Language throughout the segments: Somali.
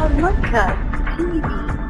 Harmonica TV.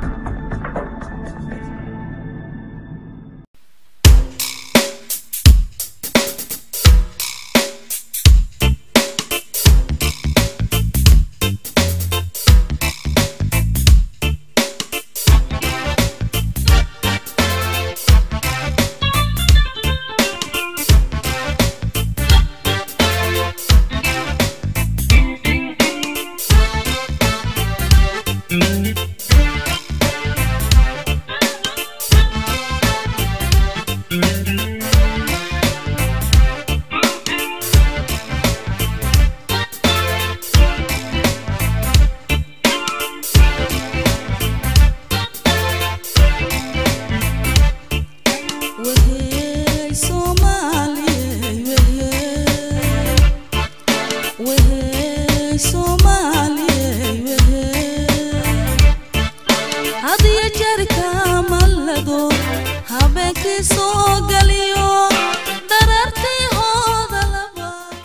Wehey Soomaaliyey wehey Wehey Soomaaliyey wehey Had iyo jeer kamalado habeenkii soo galiyo dharartii hooda laba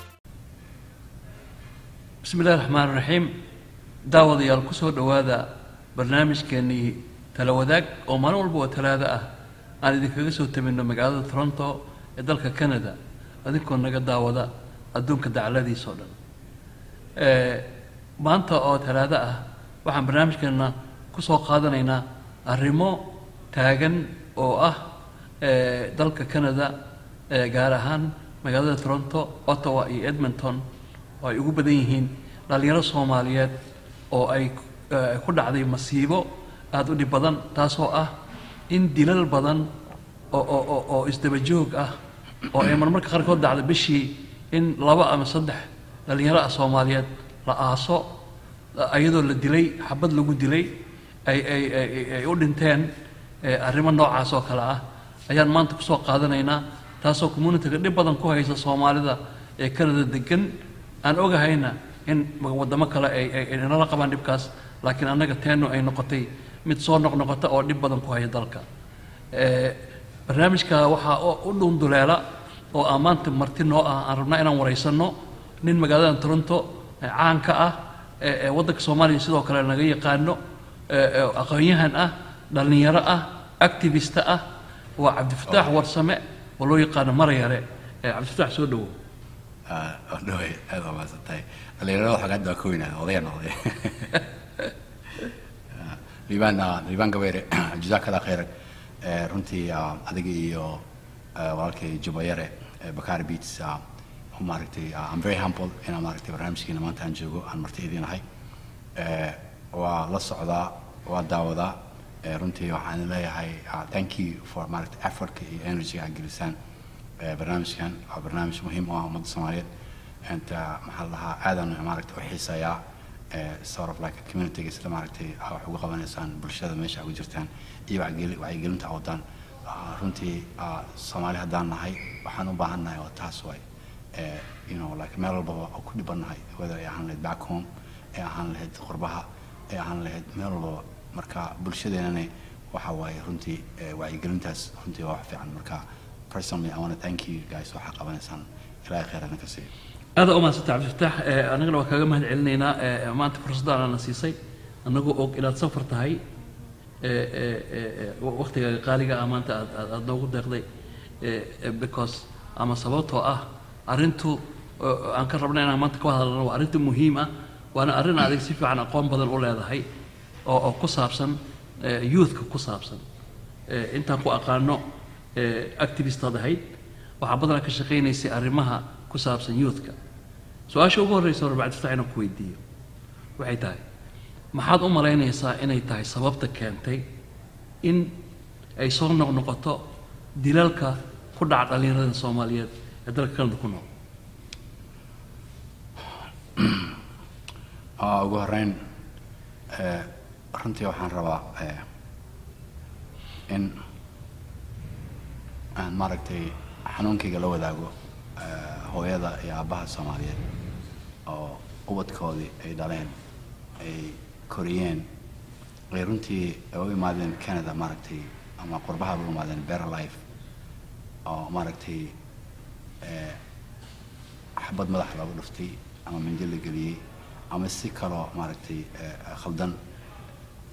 bismi illahi raxmaan raxiim daawadayaal ku soo dhowaada barnaamijkeennii tala wadaag oo maalin walba oo talaado ah aan idinkaga soo tabinno magaalada toronto ee dalka canada adinkoo naga daawada adduunka dacladiisa oo dhan Eh, maanta oo talaado ah waxaan barnaamijkeenna ku soo qaadanaynaa arrimo taagan oo ah eh, dalka canada eh, gaar ahaan magaalada toronto ottawa iyo edmonton oo ay ugu badan yihiin dhallinyaro soomaaliyeed oo ay eh, ku dhacday masiibo aada u dhib badan taasoo ah in dilal badan oo oo oo oo isdaba joog ah oo ay marmarka qaarkood dhacda bishii in laba ama saddex dhallinyaro ah soomaaliyeed la aaso ayadoo la dilay xabad lagu dilay ay ay ay ay- ay u dhinteen eh, arrimo noocaas oo kale ah ayaan maanta kusoo qaadanaynaa taasoo communitiga dhib badan ku haysa soomaalida ee canada degan aan ogahayna in waddamo kale ay ay ay nala qabaan dhibkaas laakiin annaga teenu ay noqotay mid soo noqnoqota oo dhib badan ku haya dalka Eh, barnaamijka waxaa u- u dhuunduleela oo aan maanta marti noo ah aan rabnaa inaan waraysanno nin magaalada toronto eh, caanka ah ee ee waddanka soomaaliya sidoo kale naga yaqaano eh, eh, aqoon-yahan ah dhallinyaro ah activista ah waa cabdifataax warsame oo loo yaqaano marayare Eh, cabdifataax soo dhowow odhawey aad waa mahadsantahay dhalinyarada waxaa hadda waa ka weynaa odaya noqday liibaan liibaan gabeere jazaakada khayr Eh, runtii ah, adiga iyo eh, walaalkay jubayare eh, bakari beats ah, maaragtay ah, I'm very humble inaan maaragtay barnaamijkiina maanta aan joogo aan marti idiinahay Eh, waa la socdaa waa daawadaa Eh, runtii waxaan leeyahay ah, thank you for maaragtay effortka iyo energyga aad gelisaan Eh, barnaamijkan waa barnaamij muhiim u ah ummadda soomaaliyeed inta maxaa la dhahaa aadan maaragtay u xiiseeyaa eh, sort of like communityga sida maaragtay ah, wax uga qabanaysaan bulshada meesha ugu jirtaan iyo wacyigeli- wacyigelinta wadaan Ah, runtii ah, soomaali haddaan nahay waxaan u baahan nahay oo taas waay Eh, you know like meel walbaba oo ku dhibannahay whether ay ahaan lahayd back home ay ahaan lahayd qurbaha ay ahaan lahayd meel walbaba marka bulshadeenana waxa waaye runtii eh, wacyigelintaas runtii waa wax fiican marka personally I want to thank you guys waxaa qabanaysaan ilaahay khayr idinka siiyo aada u mahadsanta cabdifataax Eh, annagana waa kaaga mahad celinaynaa eh, maanta fursaddan aana siisay annagoo og inaad safar tahay eh, eh, eh, eh, waqtigaaga qaaliga ah maanta aad aad aad noogu deeqday eh, eh, because ama sababtoo ah arrintu oo aan ka rabna inaan maanta ka hadalno waa arrintu muhiim ah waana arrin adig si fiican aqoon badan u leedahay oo oo ku saabsan eh, youthka ku saabsan Eh, intaan ku aqaano eh, activistaad ahayd waxaa badanaa ka shaqaynaysay arrimaha ku saabsan youthka su-aasha ugu horreysa hore bacdifataax inaan ku weydiiyo waxay tahay maxaad u malaynaysaa inay tahay sababta keentay in ay soo noqnoqoto dilalka ku dhaca dhallinyarada soomaaliyeed ee dalka kanada ku nool Ah, ugu horeyn eh, runtii waxaan rabaa eh, in aan maaragtay xanuunkayga la wadaago eh, hooyada iyo aabbaha soomaaliyeed oo ubadkoodii ay dhaleen ay koriyeen ay runtii u imaadeen canada maaragtay ama qurbahaba u imaadeen better life oo maaragtay eh, madax looga dhuftay ama minjo la geliyey ama si kaloo maaragtay eh, khaldan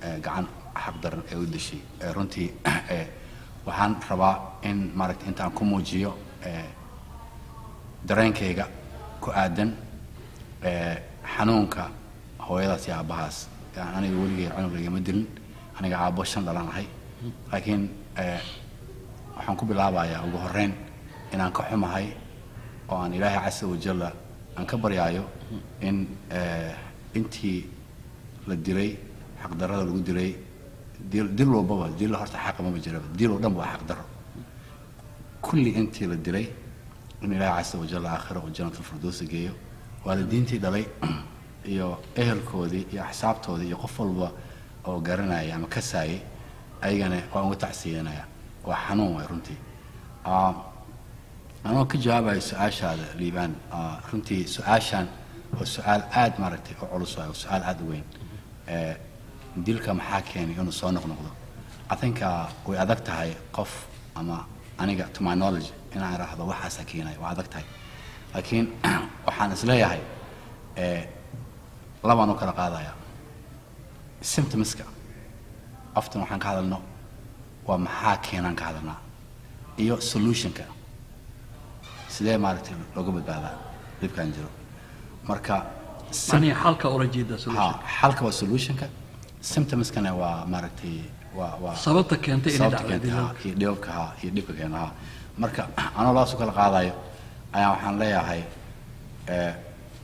eh, gacan xaqdaran ee u dishay Eh, runtii eh, waxaan rabaa in maaragtay intaan ku muujiyo eh, dareenkayga ku aadan eh, xanuunka hooyadaas iyo aabbahaas Yani aniga weligay cunug lagama dilin aniga aabbo shan dhalan ahay laakiin eh, waxaan ku bilaabayaa ugu horreyn inaan ka xumahay oo aan ilaahay casa wajalla aan ka baryaayo in eh, intii la dilay xaqdarrada lagu dilay dil dil walbaba dil horta xaqa maba jiraba dil oo dhan waa xaqdarro kulli intii la dilay in ilaahay casa wajalla aakhira oo janatulfirdowsa geeyo waalidiintii dhalay iyo ehelkoodii iyo axsaabtoodii iyo qof walba oo garanaya ama kasaayay ayagana waan uga tacsiyanaya waa xanuun waay runtii Ah, anoo ka jawaabayo su-aashaada liibaan ah, runtii su-aashan waa su-aal aad maaragtay u culus waay waa su-aal aad u weyn Eh, dilka maxaa keenay inuu soo noqnoqdo i think ah, way adag tahay qof ama aniga to my knowledge inaan idhaahdo waxaasaa keenaya waa adag tahay laakiin waxaan isleeyahay eh, labaan u kala qaadaya symptomska often waxaan ka hadalno waa maxaa keenaan ka hadalnaa iyo solutionka sidee maaragtay looga badbaadaa dhibkan jiro marka sym- macnihi xalka ula jeeda solution ha xalka waa solutionka symptomskana waa maaragtay waa waa sababta keentay inay sababta dhacdo keenta ha dilaalka iyo dhibabka ha iyo dhibka keena ha marka anoo laas u kala qaadayo ayaa waxaan leeyahay eh,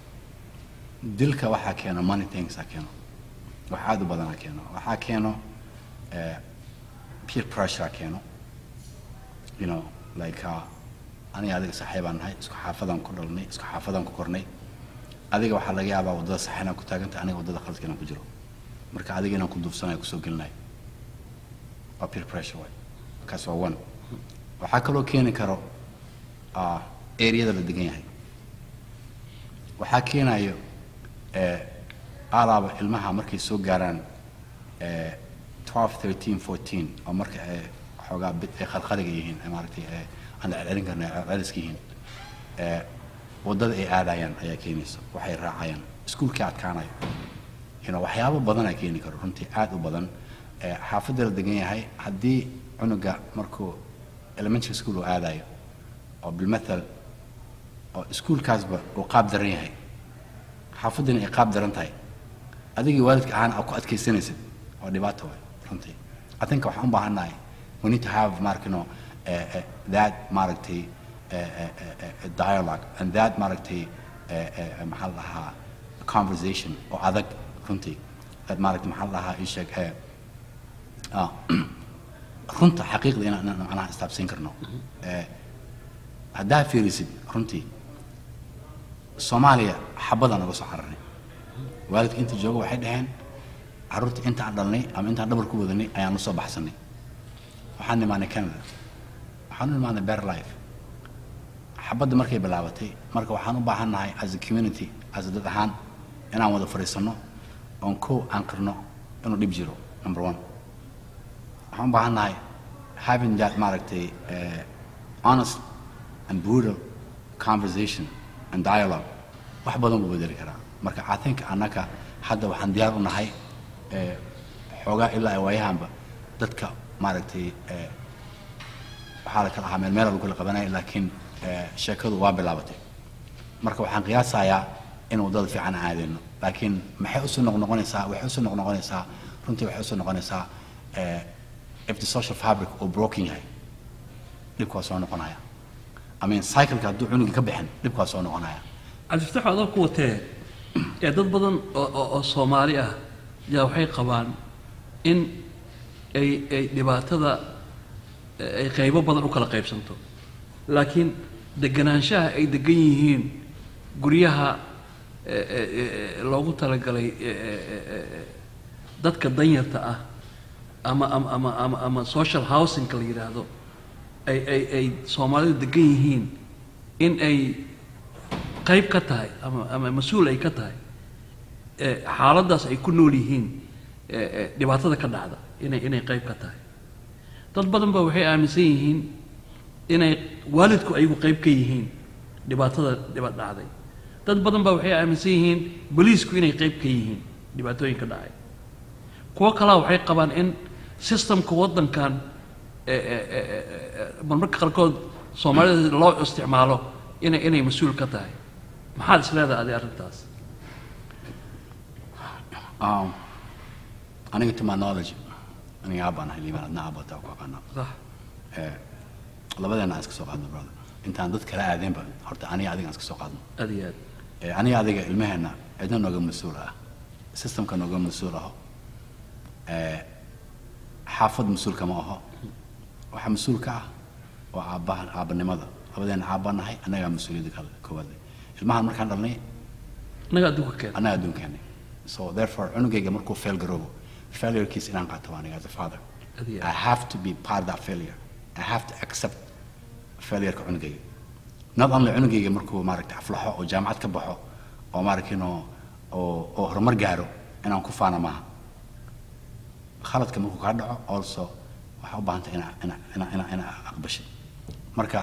dilka waxaa keeno money things ha keeno wax aad u badan ha keeno waxaa keeno eh, peer pressure ha keeno you know like uh, aniga adiga saaxiibaan nahay isku xaafadaan ku dhalnay isku xaafadaan ku kornay adiga waxaa laga yaabaa waddada sax inaan ku taagantay aniga waddada khaladka inaan ku jiro marka adiga inaan ku duufsanayo kusoo gelinayo waa peer pressure waay kaas waa one waxaa kaloo keeni karo ah, areada la degan yahay waxaa keenayo eh, alaaba ilmaha markay soo gaaraan eh, 12 13 14 oo marka ay xoogaa bid ay khalkhaliga yihiin ee maaragtay ee aan la celcelin karna ay celceliska yihiin eh, waddada ay aadayaan ayaa keenaysa waxay raacayaan iskuulkii adkaanayo you know, waxyaabo badan ay keeni karo runtii aad u badan Eh, xaafadda la degan yahay haddii cunuga markuu elementary school uu aadayo oo bilmathal oo iskuulkaasba uu qaab daran yahay xaafaddina ay qaab daran tahay adigii waalidka ahaan aa ku adkaysanaysid waa dhibaato waay runtii i think waxaan u baahannahay we need to have markino uh, uh, that maaragtay uh, uh, uh, uh, dialogue and that maaragtay uh, uh, maxaa la dhahaa conversation oo adag runtii that maaragtay maxaa la dhahaa ii sheeg eh, ah, runta xaqiiqda inaan inaan macnaha istaabsiin karno Eh, haddaa fiirisid runtii soomaaliya xabadaan uga soo cararnay waalidka inta jooga waxay dhaheen carruurta intaan dhalnay ama intaan dhabar ku wadanay ayaan usoo baxsanay waxaan imaanay canada waxaan u imaanay bear life xabadda markay bilaabatay marka waxaan u baahannahay as a community as a dad ahaan inaan wada fadhiisanno oon kow aan qirno inuu dhib jiro number one waxaan u baahannahay having that maaragtay eh, honest and brutal conversation and dialogue wax badan buu bedeli karaa marka i think annaka hadda waxaan diyaar u nahay eh, xoogaa ilaa ay waayahanba dadka maaragtay eh, waxaa la kala ahaa meel meel lagu kala qabanaya laakiin eh, sheekadu waa bilaabatay marka waxaan qiyaasayaa in waddada fiican aan aadayno laakiin maxay usoo noqnoqonaysaa waxay usoo noqnoqonaysaa runtii waxay usoo noqonaysaa eh, if the social fabric uu broken yahay dhibka waa soo noqonaya i mean cycleka hadduu cunugii ka bixin dhibka waa soo noqonaya cabdifataax adoo ku watee ee dad badan oo oo- oo soomaali ah yaa waxay qabaan in ay ay dhibaatada eh, ay qaybo badan u kala qaybsanto laakiin deganaanshaha ay degan yihiin guryaha eh, eh, eh, loogu talagalay eh, eh, eh, eh, dadka danyarta ah ama ama ama ama ama social housingka la yidhaahdo ay ay ay soomaalidu degan yihiin in ay qayb ka tahay ama ama mas-uul ay ka tahay eh, xaaladdaas ay ku nool yihiin eh, eh, dhibaatada ka dhacda inay inay qayb ka tahay dad badan ba waxay aaminsan yihiin inay waalidku ayagu qayb ka yihiin dhibaatada dhiba dhacday dad badan ba waxay aaminsan yihiin boliisku inay qayb ka yihiin dhibaatooyinka dhacay kuwo kalaa waxay qabaan in systemka waddankan ee, ee, ee, ee, marmarka qaarkood soomaalida loo isticmaalo inay inay mas-uul ka tahay maxaad is leedahay adi arrintaas Um, aniga to my knowledge aniga aabaan ahay liibaan adna aabata ku aqaanaa sax Eh, labadeena aan iska soo qaadno brother intaan dad kala aadeenba horta aniga adiga aan iska soo qaadno aad iyo aad Eh, aniga adiga ilmaheenna cidna nooga mas-uul ah systemka nooga mas-uul aho Eh, xaafad mas-uulka ma aho waxaa mas-uul ka ah waa aabbaha aabbanimada labadeena aabbaan nahay annagaa mas-uuliyadda kale koowaad leh ilmahan markaan dhalnay annaga adduunka keen annaga adduunkeenay so therefore cunugayga markuu fail garoobo failurekiis inaan qaato waa aniga as a father Aad iyo I aad. have to be part of that failure I have to accept failureka cunugayga not only cunugayga markuu maaragtay aflaxo oo jaamacad ka baxo oo maaragtay inuu oo oo horumar gaaro inaan ku faana maaha khaladka markuu kaa dhaco also waxaa u baahantay inaa inaa inaa inaa inaa aqbashid marka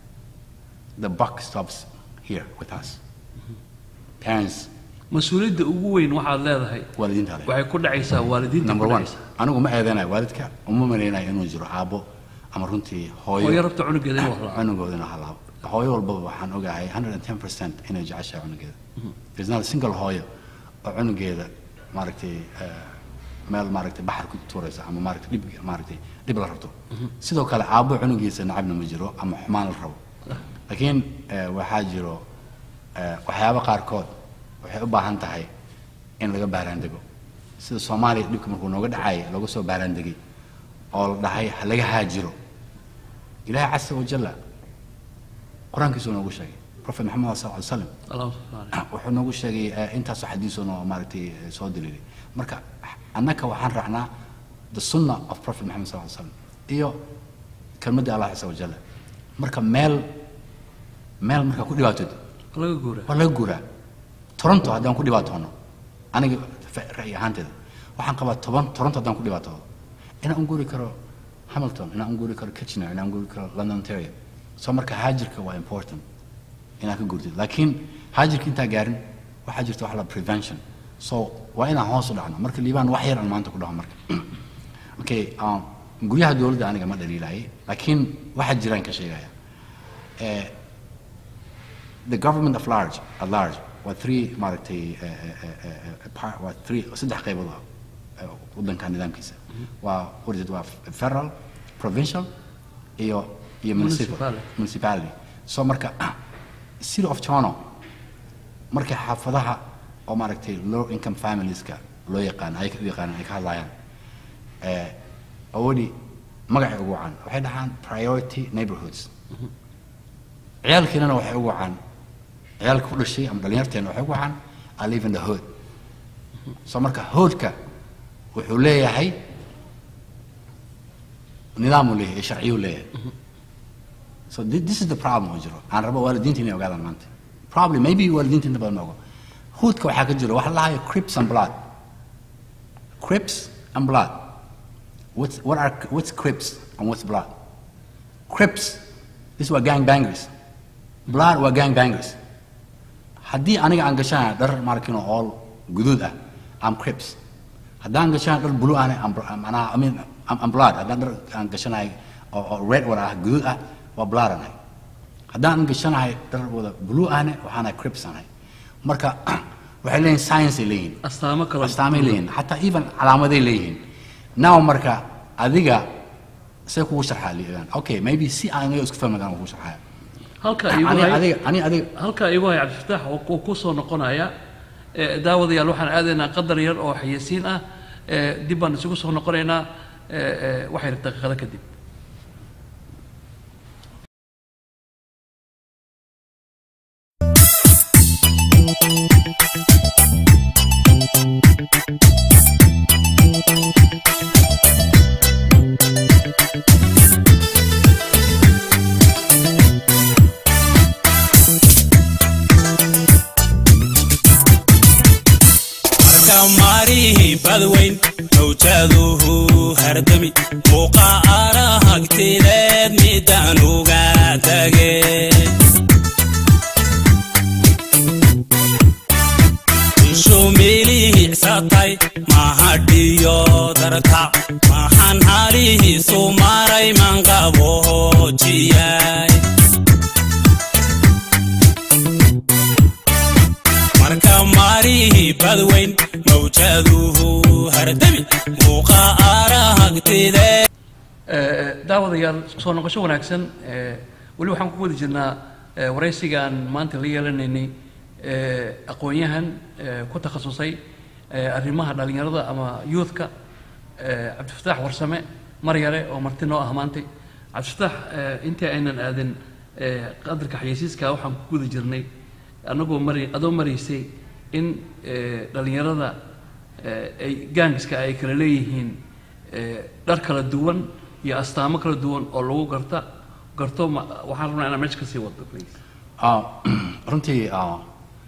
the buck stops here with us parents mas-uuliyadda ugu weyn waxaad leedahay waalidiinta leh waxay ku dhacaysaa waalidiinta number ku one dhacaysaa anigu ma eedanayo waalidka uma malaynayo inuu jiro aabbo ama runtii hooyo hooyo rabta cunugeeda inuu hadlaa cunugoodina halaabo hooyo walbaba waxaan ogahay 110 percent inay jeceshahay cunugeeda there's not a single hooyo oo cunugeeda maaragtay eh, meel maaragtay baxar ku tuuraysa ama maaragtay dhib maaragtay dhib la rabto sidoo kale aabbo cunugiisa nacabna ma jiro ama xumaan la rabo laakiin eh, waxaa jiro eh, waxyaabo qaarkood waxay u baahan tahay in laga baaraandego sida soomaaliya dhibka markuu nooga dhacay looga soo baaraandegay oo la dhahay ha laga haajiro ilaahay casa wajalla qur-aankiisuu noogu sheegay profet maxamed sal ly slam allahuma salli caleyh. wuxuu noogu sheegay eh, intaasoo xadiisoo maaragtay eh, soo daliilay marka annaka waxaan raacnaa the sunna of prophet maxamed sal ly slam iyo kelmadda allah casa wajalla marka meel meel markaa ku dhibaatod laga guuraa waa laga guuraa toronto haddaan ku dhibaatoono aniga fa- ra'yi ahaanteeda waxaan qabaa toban toronto haddaan ku dhibaatoodo inaan u guuri karo hamilton inaan u guuri karo kitchener inaan u guuri karo london ontario so marka haajirka waa important inaan ka guurtid laakiin haajirka intaa gaarin waxaa jirta wax la prevention so waa inaan hoos u dhacno marka liibaan wax yar aan maanta ku dhaho marka okay um, guryaha dowladda aniga ma dhaliilaayay laakiin waxaa jiraan ka sheegaya Eh, the government of large at large waa three maaragtay eh, eh, eh, eh, par- waa three saddex qaybood ah eh, waddanka nidaamkiisa waa what is it waa federal provincial iyo iyo municipal Municipality. municipality so marka city of toronto markay xaafadaha oo maaragtay low income familieska loo yaqaan ay u yaqaanaan ay ka hadlayaan eh, awoodi magacay ugu wacaan waxay dhahaan priority neighborhoods ciyaalkeenana waxay ugu wacaan ciyaalka ku dhashay ama dhalinyarteena waxay ugu wacaan I live in the hood so marka hoodka wuxuu leeyahay nidaamuu leeyahay sharciyuu leeyahay so thi- this is the problem oo jiro aan rabo waalidiinta inay ogaadaan maanta probably maybe waalidiinta inta badan ma ogo hoodka waxaa ka jiro waxa la dhahayo crips and blood crips and blood what's, what are, what's crips and what's blood crips this waa gang bangers blood waa gang bangers haddii aniga aan gashanayo dhar maarkino all guduud ah am crips haddaan gashanayo dhar blue ahne am manaha I mean am, am blood haddaan dhar aan gashanayo oo, oo red wada ah guduud ah waa blood anahay haddaan gashanahay dhar wada blue ahne waxaanahay crips anahay marka waxay leeyihin science ay leeyihin astaamo kale astaamay leeyihin xataa even calaamaday leeyihiin now marka adiga say kugu sharxaa liibaan okay maybe si aan aniga isku fahmi karaan kugu sharxaya halka ani igu hay adiga ani adiga halkaa igu hay cabdifataax oo ku- ku soo noqonaya Eh, daawadayaal waxaan aadaynaa qadar yar oo xayeysiin ah Eh, dib baan isugu soo noqonaynaa eh, eh, waxay daqiiqado kadib markamaarihi badweyn mawjaduhu hardami muuqa arahagtideed midaan uga tage shumilihi higsatay mahadhiyo darta maxaan halihiisu maray manqaboojiyay marka maarihii badweyn mawjaduhu hardami muuqa arahagtidee Eh, daawadayaal soo noqosho wanaagsan eh, weli waxaan ku wada jirnaa eh, waraysigaan maanta la yeelanaynay eh, aqoon-yahan eh, ku takhasusay eh, arrimaha dhalinyarada ama youthka eh, cabdifataax warsame maryare oo marti noo ah maantay cabdifataax eh, intii aynan aadin eh, qadarka xayeysiiska waxaan ku guda jirnay anagoo mari adoo maraysay in eh, dhalinyarada eh, ay gaangiska ay kala leeyihiin eh, dhar kala duwan iyo astaamo kala duwan oo lagu garta garto ma- waxaan rabnaa inaan meesha kasii wado please Ah, runtii ah,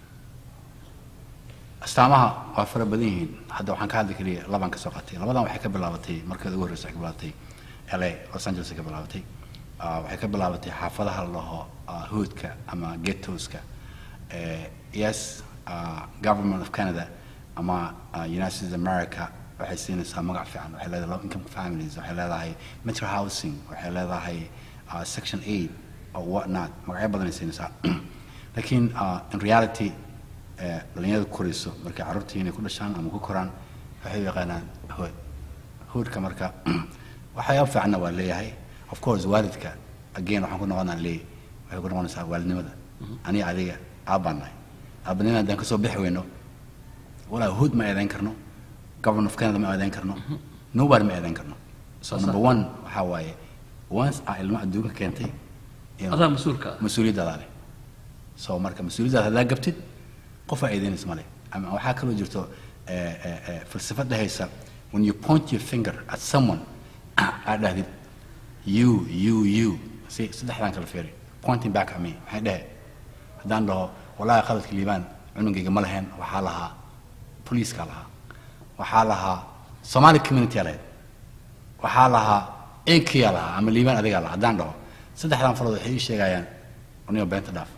astaamaha waa fara badan yihiin hadda waxaan ka hadli keliya labaan ka soo qaatay labadan waxay ka bilaabatay markeeda ugu horreysa waxay ka bilaabatay la los angeles ay ka bilaabatay Ah, waxay ka bilaabatay xaafadaha la dhaho ah, hoodka ama ghettoska Eh, yes ah, government of canada ama ah, united states of america waxay siinaysaa magac fiican waxay leedahay low income families waxay leedahay metro housing waxay leedahay ah, section 8 or what not magacyo badan ay siinaysaa laakiin ah, in reality eh, dhalinyarada ku korayso markay carruurtii inay ku dhashaan ama ku koraan waxay u yaqaanaan hood hoodka marka waxyaaba fiicanna waa leeyahay of course waalidka again waxaan ku noqonaa leey waxay ku noqonaysaa waalidnimada aniga adiga aabbaan nahay aabbanimada haddaan kasoo bixi weyno walaa hood ma eedayn karno government of canada ma eedayn karno nobody ma eedayn karno so Saas number one waxaa waaye once aa ilmo adduunka keentay you know, adaa mas-uulka ah mas-uuliyaddaada leh so marka mas-uuliyaddaada haddaa gabtid qofaa eedaynaysa male ama waxaa kaloo jirto eh, eh, eh, falsafad dhehaysa when you point your finger at someone aad dhahdid you you you si saddexdaan kala fiiri pointing back at me maxay dhehe haddaan dhaho walaahi qaladka liibaan cunugayga ma lahayn waxaa lahaa boliiskaa lahaa waxaa lahaa somali community lahayd waxaa lahaa enkiyaa lahaa ama liibaan adigaa lahaa haddaan dhaho saddexdan farood waxay ii sheegayaan anigo beenta dhaaf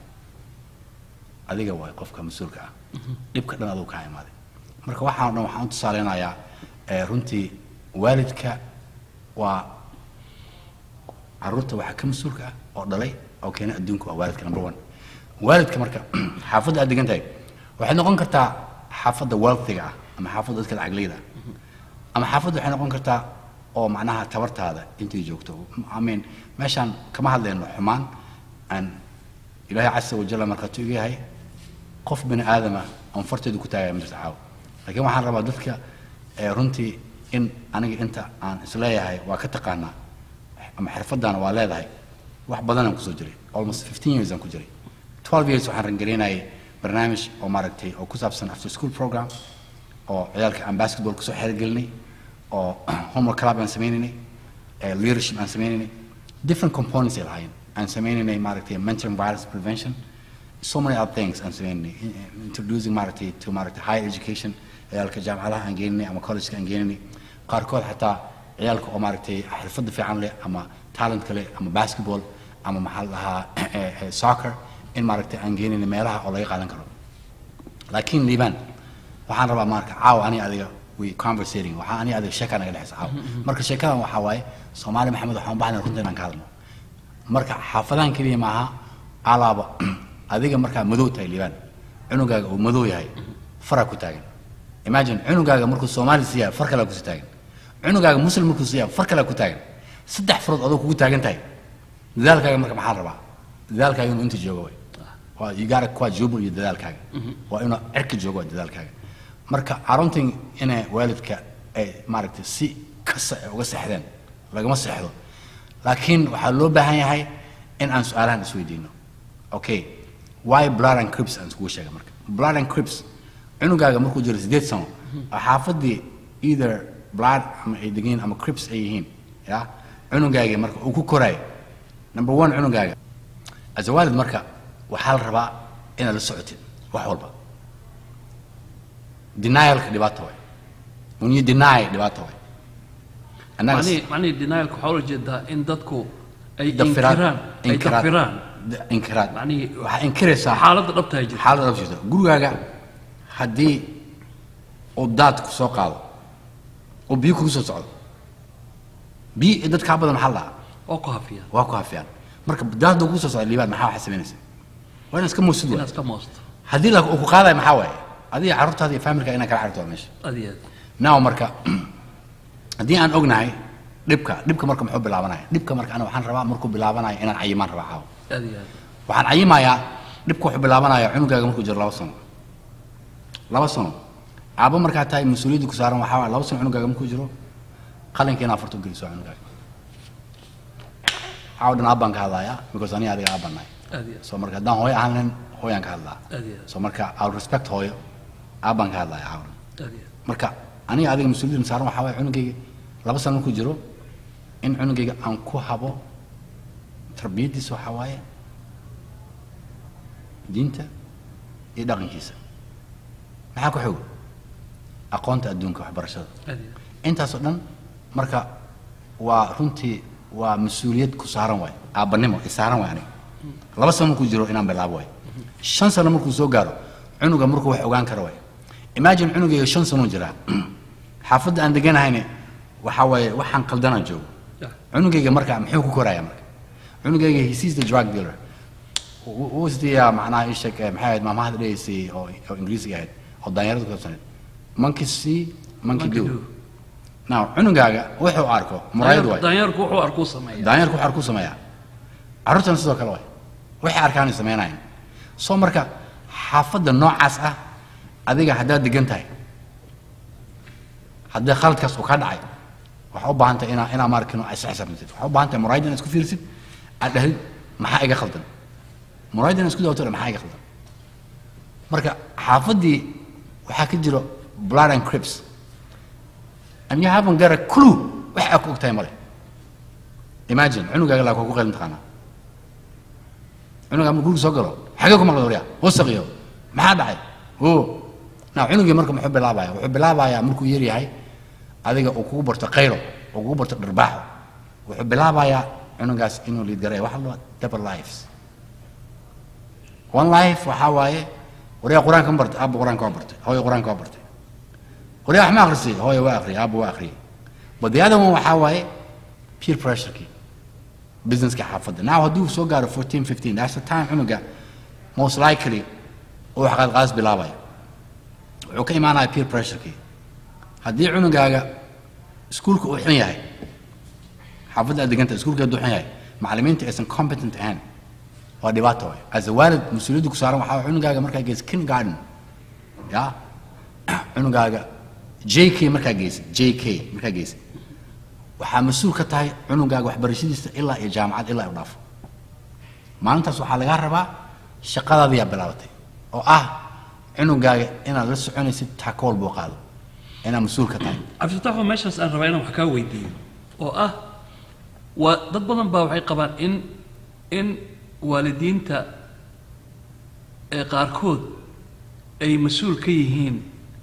adiga waay qofka mas-uulka ah dhibka dhan aduu kaa imaaday marka waxaan o dhan waxaan u tusaaleynayaa eh, runtii waalidka waa carruurta waxaa ka mas-uulka ah oo dhalay oo keena adduunka waa waalidka number one waalidka marka xaafadda aad degan tahay waxay noqon kartaa xaafadda wealthiga ah ama xaafadda dadka lacaglayda ah ama xaafadda waxay noqon kartaa oo macnaha tabartaada intay joogto I mean meeshaan kama hadlayno xumaan aan ilaahay casa wajalla markhaatu iga yahay qof bini aadama oon farteedu ku taagaya ma jirto caawa laakiin waxaan rabaa dadka eh, runtii in aniga inta aan isleeyahay waa ka taqaanaa ama xirfaddaana waa leedahay wax badanaan kusoo jiray almost 15 years aan ku jiray 12 years waxaan rangareynayay barnaamij oo maaragtay oo ku saabsan after school program oo ciyaalka aan basketball kusoo xeergelinay oo homework club aan sameynaynay eh, leadership aan sameynaynay different components ay lahaayeen aan sameynaynay maaragtay mentoring violence prevention so many other things aan sameynaynay in- in- introducing maaragtay to maaragtay higher education ciyaalka jaamacadaha aan geeninay ama collegeka aan geeninay qaarkood xataa ciyaalka oo maaragtay xirfadda fiican leh ama talentka leh ama basketball ama maxaa la dhahaa eh, eh, soccer in maaragtay aan geeninay meelaha oo laga qaadan karo laakiin liibaan waxaan rabaa marka caawa ani adiga we conversating waxaa ani adiga sheeka naga dhexaysa caawa marka sheekadan waxaa waaye soomaali maxamed waxaan u baahnay runta inaan ka hadlno marka xaafadahan keliya maaha alaaba adiga markaa madow tahay liibaan cunugaaga uu madow yahay faraa ku taagan imagine cunugaaga markuu soomaali siiyaa far kalaa kusi taagan cunugaaga muslim markuu siiyaa far kalaa ku taagan saddex farood adoo kugu taagan tahay dadaalkaaga marka maxaa la rabaa dadaalkaaga inuu inta joogo way waa you gotta quadruple iyo dadaalkaaga waa inuu cirka joogo waa dadaalkaaga marka aruntan inay waalidka ay maaragtay si kasta ay uga seexdeen lagama seexdo laakiin waxaa loo baahan yahay in aan su-aalahan isweydiino okay why blood and crips aan iskugu sheega marka blood and crips cunugaaga markuu jiro sideed sano oo xaafadii either blood ama ay degan yihiin ama crips ay yihiin ya cunugaagii marka uu ku koraayo number one cunugaaga as a waalid marka waxaa la rabaa inaad la socotid wax walba denialka dhibaato waay when you deny dhibaato waay annaga macnihii macnihii denialka waxaa ula jeedaa in dadku ay dafiraad inkiraan ay dafiraan d- inkiraad Macnihii- waxaa inkiraysaa xaaladda dhabta ay jirto xaalad dhab jirto gurigaaga haddii oo daad ku soo qaado oo biyo kugu soo socdo biyo iyo dad kaa badan maxaa la dhahaa oo ku hafiya waa ku hafiyaan marka daadda kugu soo socda liibaan maxaa waxaa samaynaysa waa inaad iska muusid inaad waay iska moosto haddii la uu ku qaadayo maxaa waaye adiga carruurtaada iyo familka inaad kala cararto waa meesha aad iyo aad now marka haddii aan ognahay dhibka dhibka marka muxuu bilaabanaya dhibka marka ana waxaan rabaa markuu bilaabanayo inaan cayimaan rabaa caawa aad iyo aad waxaan cayimayaa dhibka wuxuu bilaabanaya cunugaaga markuu jiro laba sano laba sano caabo markaa tahay mas-uuliyadda ku saaran waxaa waay laba sano cunugaaga markuu jiro qalinka inaad farto geliso cunugaaga caawa dhan aabbaan ka hadlayaa because aniga adiga aabbaan nahay aad iyo aad so marka haddaan hooyo ahaan lahayn hooyaan ka hadlaa aad iyo aad so marka i'll respect hooyo aabbaan ka hadlaya caawa dhan aad iyo aad marka aniga adiga mas-uuliyadda saaran waxaa waaya cunugayga laba sano markuu jiro in cunugayga aan ku habo tarbiyaddiisa waxaa waaye diinta iyo dhaqankiisa maxaa ku xog aqoonta adduunka waxbarashada aad iyo aad intaasoo dhan marka waa runtii waa mas-uuliyad ku saaran waay aabbanimo i saaran waay aniga laba sano markuu jiro inaan bilaabo waay shan sano markuu soo gaaro cunuga markuu wax ogaan karo waay imagine cunugayga shan sanoo jiraa xaafadda aan deganahayne waxaa waaye waxaan qaldanaan joogo Yeah. cunugayga marka muxuu ku koraya marka cunugayga he sees the drug dealer who's the uh, macnaha ii sheeg eh, maxay ahayd maamahada dhegaysay oo oo ingiriisiga ahayd oo daanyarada ku saabsaneed monkey see monkey Monkey do do. now cunugaaga wuxuu arko muraayad waay daanyeerku wuxuu arkuu sameeya daanyarku waxaa ku sameeyaa carruurtana sidoo kale waay waxay arkaanay sameynayaan soo marka xaafadda noocaas ah adiga haddaad degan tahay haddii khaladkaas uu ka dhacay waxaa u baahan tahay inaa inaa maarkino is xisaabtantid waxaa u baahan tahay muraayad inaad isku fiirsid aad dhahdid maxaa iga khaldan muraayad inaad isku dawato maxaa iga khaldan marka xaafaddii waxaa ka jiro blood and crips and you haven't got a clue wax aad ku ogtahay male imagine cunugaaga laa ku qaylin taqaanaa cunugaa markuu guriga soo galo xagee ku maqla waryaa wasaqiyo maxaa dhacay o na cunugii marka muxuu bilaabaya wuxuu bilaabayaa markuu yar yahay adiga uu kugu barto qaylo uu kugu barto dharbaaxo wuxuu bilaabayaa cunugaas inuu liidgareeyo waxa la double lives one life waxaa waaye waryaa qur-aanka ma bartay aabba qur-aanka waa bartay hooyo qur-aanka waa bartay waryaa wax ma akrisay hooyo waa akhriyay aabba waa akhriyay but the other one waxaa waaye peer pressurekii businesska xaafadda now haddii uu soo gaaro 14 15 that's the time cunuga most likely uu wax qaadqaadis bilaabaya wuxuu ka imaanaya peer pressurekii haddii cunugaaga iskuulka uu xun yahay xaafadda aad deganta iskuulka hadduu xun yahay macallimiinta aysan competent ahayn waa dhibaato waay as a waalid mas-uuliyadda ku saaran waxaa waay cunugaaga markaa geysa kindergarten ya cunugaaga j k markaa geysa j k markaa geysa waxaa mas-uul ka tahay cunugaaga waxbarashadiisa ilaa iyo jaamacad ilaa u dhaafo maalintaas waxaa lagaa rabaa shaqadaadiyaa bilaabatay oo ah cunugaaga inaad la soconaysid takool buu qaado inaad mas-uul ka tahay cabdifataxo meeshaas aan rabaa inaan wax kaa weydiiyo oo ah waa dad badan baa waxay qabaan in in waalidiinta ee qaarkood ay mas-uul ka yihiin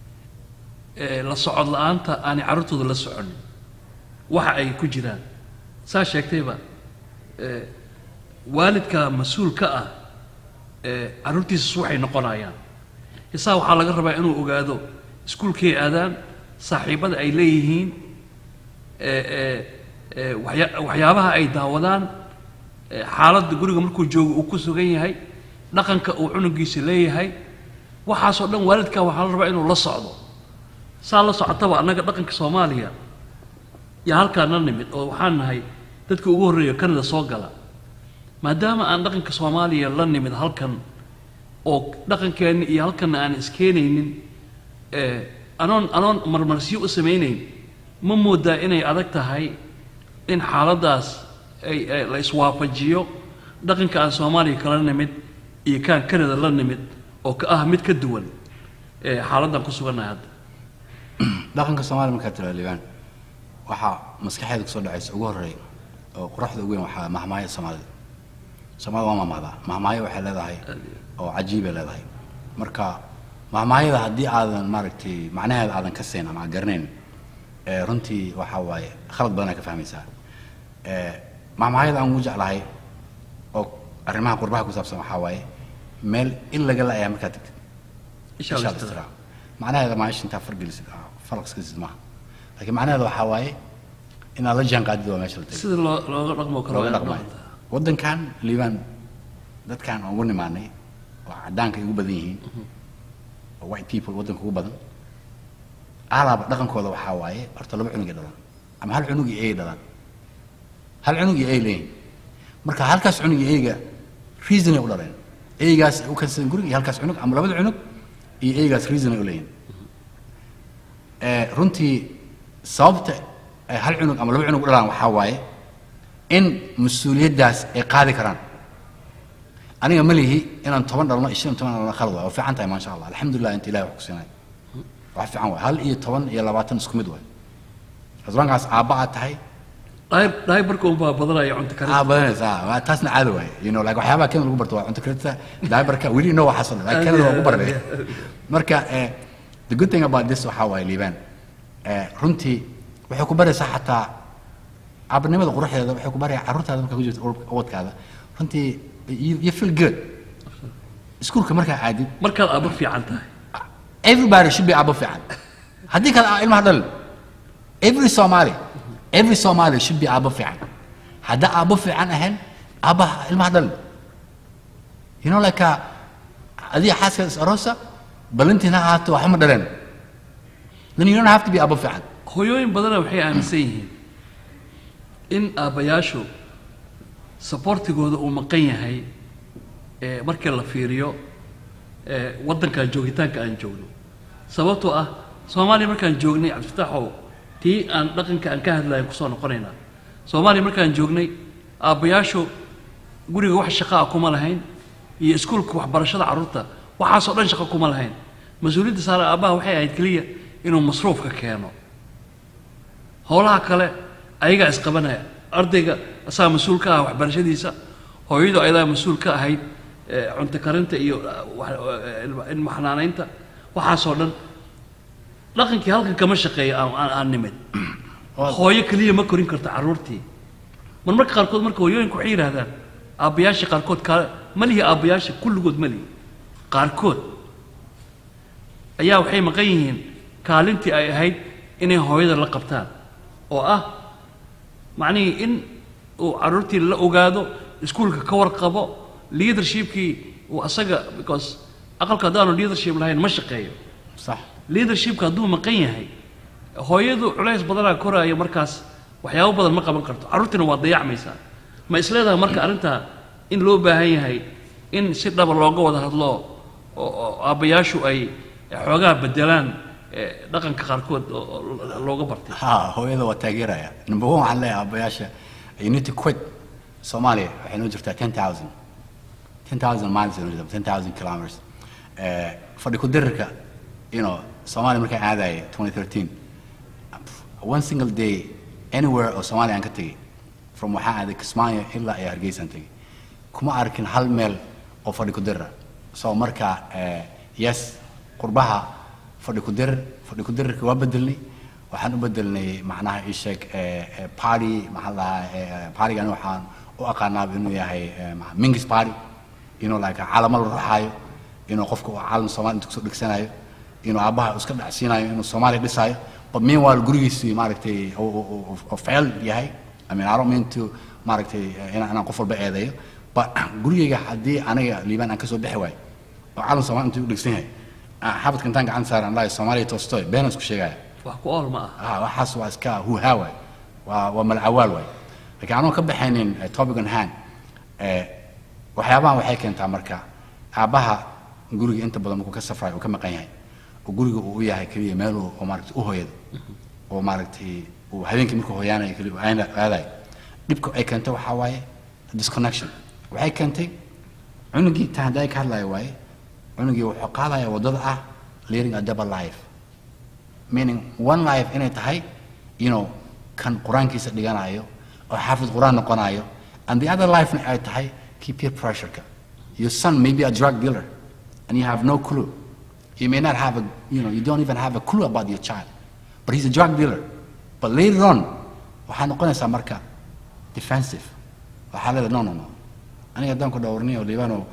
ee la socod la-aanta aanay carruurtooda la soconin waxa ay ku jiraan saa sheegtayba ee waalidka mas-uul ka ah ee carruurtiisas waxay noqonayaan isaa waxaa laga rabaa inuu ogaado iskuulkay aadaan saaxiibada ay leeyihiin ee ee ee waxya- waxyaabaha ay daawadaan ee xaaladda guriga markuu joogo uu ku sugan yahay dhaqanka uu cunugiisa leeyahay waxaasoo dhan waalidka waxaa la rabaa inuu la socdo saa la socotaba annaga dhaqanka soomaaliya yaa halkaan la nimid oo waxaan nahay dadka ugu horreeya kanada soo gala maadaama aan dhaqanka soomaaliya la nimid halkan oo dhaqankeenni iyo halkanna aan iskeenaynin ee anoon anoon marmarsiyo u samaynayn ma moodaa inay adag tahay in xaaladdaas ay ay la iswaafajiyo dhaqanka aan soomaaliya kala nimid iyo kaan kanada la nimid oo ka ah mid ka duwan ee xaaladdan ku sugannahay hadda dhaqanka soomaaliya markaa tira liibaan waxaa maskaxeeda kusoo dhacaysa ugu horreeya oo quruxda ugu weyn waxaa mahmaaya soomaalida soomaalida waa mahmahdaa mahmaayo waxay leedahay oo cajiibay leedahay marka mahmaayada haddii aadan maaragtay macnaheeda aadan ka siin ama aad garanayn ee runtii waxaa waaye khalad badan aad ka fahmaysaa ee mahmaayada aan ugu jeclahay oo arrimaha qurbaha ku saabsan waxaa waaye meel in laga la-ayaa markaad tagtid Insha Allah Insha Allah istira. istira. macnaheeda maaisha intaa fargelisid falaqskiisid maaha laakiin macnaheeda waxaa waaye inaad la jaan qaadid waa meesha la tegay sida loo looga dhaqmo karo looga waa dhaqmayo dhaqantaa. waddankan liibaan dadkan aan ugu nimaanay oo caddaanka ay ugu badan yihiin oo white people waddanka ugu badan alaaba dhaqankooda waxaa waaye horta laba cunug ay dhalaan ama hal cunug iyo ay dhalaan hal cunug iyo ay leeyihin marka halkaas cunug iyo eyga reason ay u dhaleen eygaas ay u kansadeen guriga iyo halkaas cunug ama labada cunug iyo eygaas reason ay u leeyihin Eh, runtii sababta ay hal cunug ama laba cunug u dhalaan waxaa waaye in mas-uuliyaddaas ay qaadi karaan aniga ma lihi inaan toban dhalno iyo shan iyo toban dhalno khalad waay waa fiican tahay maasha allah alxamdulilah inta ilahi wax ku siinay wax fiican waay hal iyo toban iyo labaatan isku mid waay asbaankaas aabba aad tahay Dhaay- dhaybarka unbaa badanaya cunto karinta aa badanaysa ah, waa taasna caado waaye you know like waxyaabaha kenya lagu barto waa cunto karinta daabarka weli inoo waxaas oo dhan like kenya waa ku baranay marka eh, the good thing about this waxaa waaye liibaan eh, runtii waxay ku baraysaa xataa aabanimada quruxdeeda waxay ku baraya carruurtaada markaa ku jirta urubka- ubadkaada runtii you, you feel good iskuulka markaa aadid markaad aba fiican tahay everybody should be abo fiican haddii kale aa ilmaha dhalin every somali every somali should be abo fiican hadda abo fiican ahayn aabaha ilmaha dhalin you know like uh, adiga xaaskaada is aroosa balantiina ha ahaato waxba ma dhaleen then you don't have to be abo fiican hooyooyin badana waxay aaminsan yihiin in aabbayaashu saboortigooda uu maqan yahay ee markii la fiiriyo ee waddankan joogitaanka aan joogno sababtoo ah soomaaliya markaan joognay cabdifataxow tii aan dhaqanka aan ka hadlayo kusoo noqonaynaa soomaaliya markaan joognay aabbayaashu guriga wax shaqo ah kuma lahayn iyo iskuulka waxbarashada carruurta waxaasoo dhan shaqo kuma lahayn mas-uuliyadda saare aabbaha waxay ahayd keliya inuu masruufka keeno howlaha kale ayagaa isqabanaya ardayga asagaa mas-uul ka ah waxbarashadiisa hooyadu ayadaa mas-uul ka ahayd eh, cunto karinta iyo eh, wax- eh, ilma- ilma xanaanaynta waxaasoo dhan dhaqankii halkan kama shaqeeyo aan- aan aan nimid hooyo keliya ma korin karto carruurtii mar marka qaarkood marka hooyooyinku waxay yidhaahdaan aabbayaasha qaarkood kaale ma lihi aabbayaasha kulligood ma lihi qaarkood ayaa waxay maqan yihiin kaalintii ay ahayd inay hooyada la qabtaan oo ah macnihii in uu carruurtii la ogaado iskuulka ka warqabo leadershipkii uu asaga because aqalka haddaanu leadership lahayn ma shaqeeyo sax leadershipka hadduu maqan yahay hooyadu culays badanaa koraayo markaas waxyaabo badan ma qaban karto carruurtiina waa dayacmaysaa ma isleedahay marka arrintaa in loo baahan yahay in si dhaba looga wada hadlo oo oo aabbayaashu ay xoogaa bedelaan eh, dhaqanka qaarkood oo oo looga bartay ha hooyada waa taageeraya number one waxaan leeyahay aabbayaasha you need to quit soomaaliya waxay noo jirtaa ten thousand ten thousand miles ay noo jirtaa ten thousand kilometers Eh, fadhi ku dirirka you know soomaaliya markaan aadaya twenty thirteen one single day anywhere oo soomaaliya aan ka tegay from waxaan aaday kismaayo ilaa iyo hargeysaan tegay kuma arkin hal meel oo fadhi ku dirira so marka eh, yes qurbaha fadhi ku dirir fadhi ku dirirka waa bedelnay waxaan u bedelnay macnaha ii sheeg eh, eh, party maxaa la dhahaa eh, partygan waxaan u aqaanaaba inuu yahay eh, ma- mingis party inuu like calamo la ruxaayo inuu qofka uu calan soomaali intuu kusoo dhegsanayo inuu aabbaha iska dhacsiinayo inuu soomaaliya dhisaayo but meanwhile gurigiisii maaragtay oo- oo oo- oo fail yahay I mean, I don't mean to maaragtay eh, inaan inaan qof walba eedeeyo but gurigayga haddii aniga liibaan aan kasoo bixi waayo oo calan soomaali intuu u dhegsan yahay aan xabadka intaan gacan saaran lahay soomaaliya toostoy beenaan isku sheegaya wax ku ool ma aha ah waxaas waa iska huhaa waay waa waa malacawaal waay laakiin anoo ka baxaynin eh, topic on hand eh, waxyaabahan waxay keentaa marka aabbaha guriga inta badan markuu ka safrayo uu ka maqan yahay oo guriga uu u yahay keliya meel uu oo maaragtay u hooyado oo maaragtay uu habeenkii markuu hooyaanayo keliya uu aana- aadayo dhibka ay keentay waxaa waaye disconnection waxay keentay cunugii taa hadda ay ka hadlayo waaye cunugii wuxuu qaadaya waddada ah leading a double life meaning one life inay tahay you know kan qur-aankiisa dhiganayo oo xaafid qur-aan noqonayo and the other life ay tahay kii peer pressureka your son may be a drug dealer and you have no clue you may not have a you know you don't even have a clue about your child but he's a drug dealer but later on waxaa noqonaysaa marka defensive waxaa leedahay no no no aniga haddaan ku dhowrniyo liibano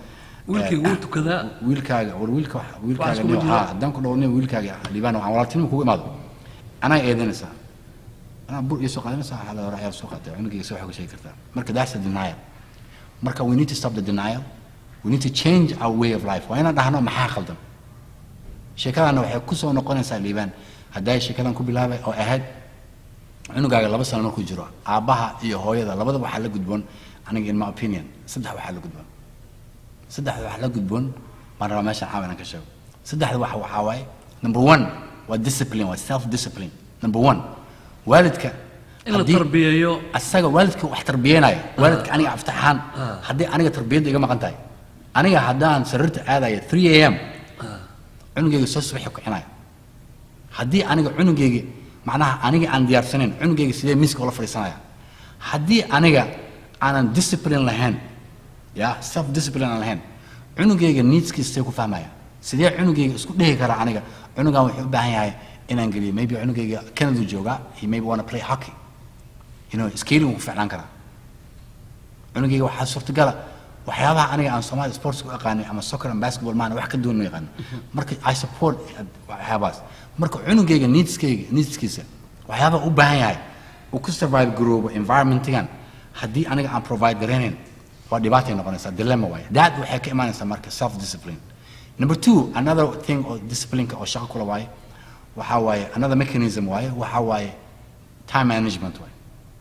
wiilkayga wuu tukadaa wiilkaaga war wiilka wax- wiilkaaga isku nin jira. haa haddaan ku dhawo nin wiilkaaga liibaan waxaan walaaltinimo kugu imaado anaa eedanaysaa anaa bur iyo soo qaadanaysaa waxaa la hore ayaa soo qaatay cunugayga soo xoga sheegi kartaa marka that's a denial marka we need to stop the denial we need to change our way of life waa inaan dhahno maxaa khaldan sheekadaana waxay ku soo noqonaysaa liibaan hadday sheekadan ku bilaabay oo ahayd cunugaaga laba sano markuu jiro aabbaha iyo hooyada labadaba waxaa la gudboon aniga in my opinion saddex waxaa la gudboon saddexda waxaa la gudboon baan rabaa meeshaan caawa inaan ka sheego saddexda waxa waxaa waaye number one waa discipline waa self discipline number one waalidka in la haddii- tarbiyeeyo asaga waalidka wax tarbiyeynaya waalidka aniga aftaxaan haddii aniga tarbiyadda iga maqan tahay aniga haddaan sariirta aadaya 3 am cunugayga soo subaxi kicinaya haddii aniga cunugayga macnaha aniga aan diyaarsanayn cunugayga sidee miiska ula fadhiisanaya haddii aniga aanan discipline lahayn ya self discipline aan lahayn cunugayga needskiisa see ku fahmaya sidee cunugayga isku dhihi karaa aniga cunugan wuxuu u baahan yahay inaan geliyo maybe cunugayga canada joogaa he maybe wanna play hockey you know skating wuu ku ficnaan karaa cunugayga waxaa suurtagala waxyaabaha aniga aan Soomaali sports ku aqaanay ama soccer and basketball maana wax ka duwan ma yaqaan marka I support waxyaabahaas marka cunugayga needskayga needskiisa waxyaabaha u baahan yahay uu ku survive garoobo environmentigan haddii aniga aan provide garanayn waa dhibaatay noqonaysaa dilemma waaye that waxay ka imaanaysaa marka self discipline number two another thing oo disciplineka oo shaqo kula waaye waxaa waaye another mechanism waaye waxaa waaye time management waaye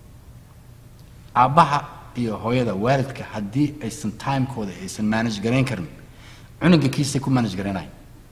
aabbaha iyo hooyada waalidka haddii aysan timekooda aysan manage garayn karin cunuga kiisay ku manage garanayn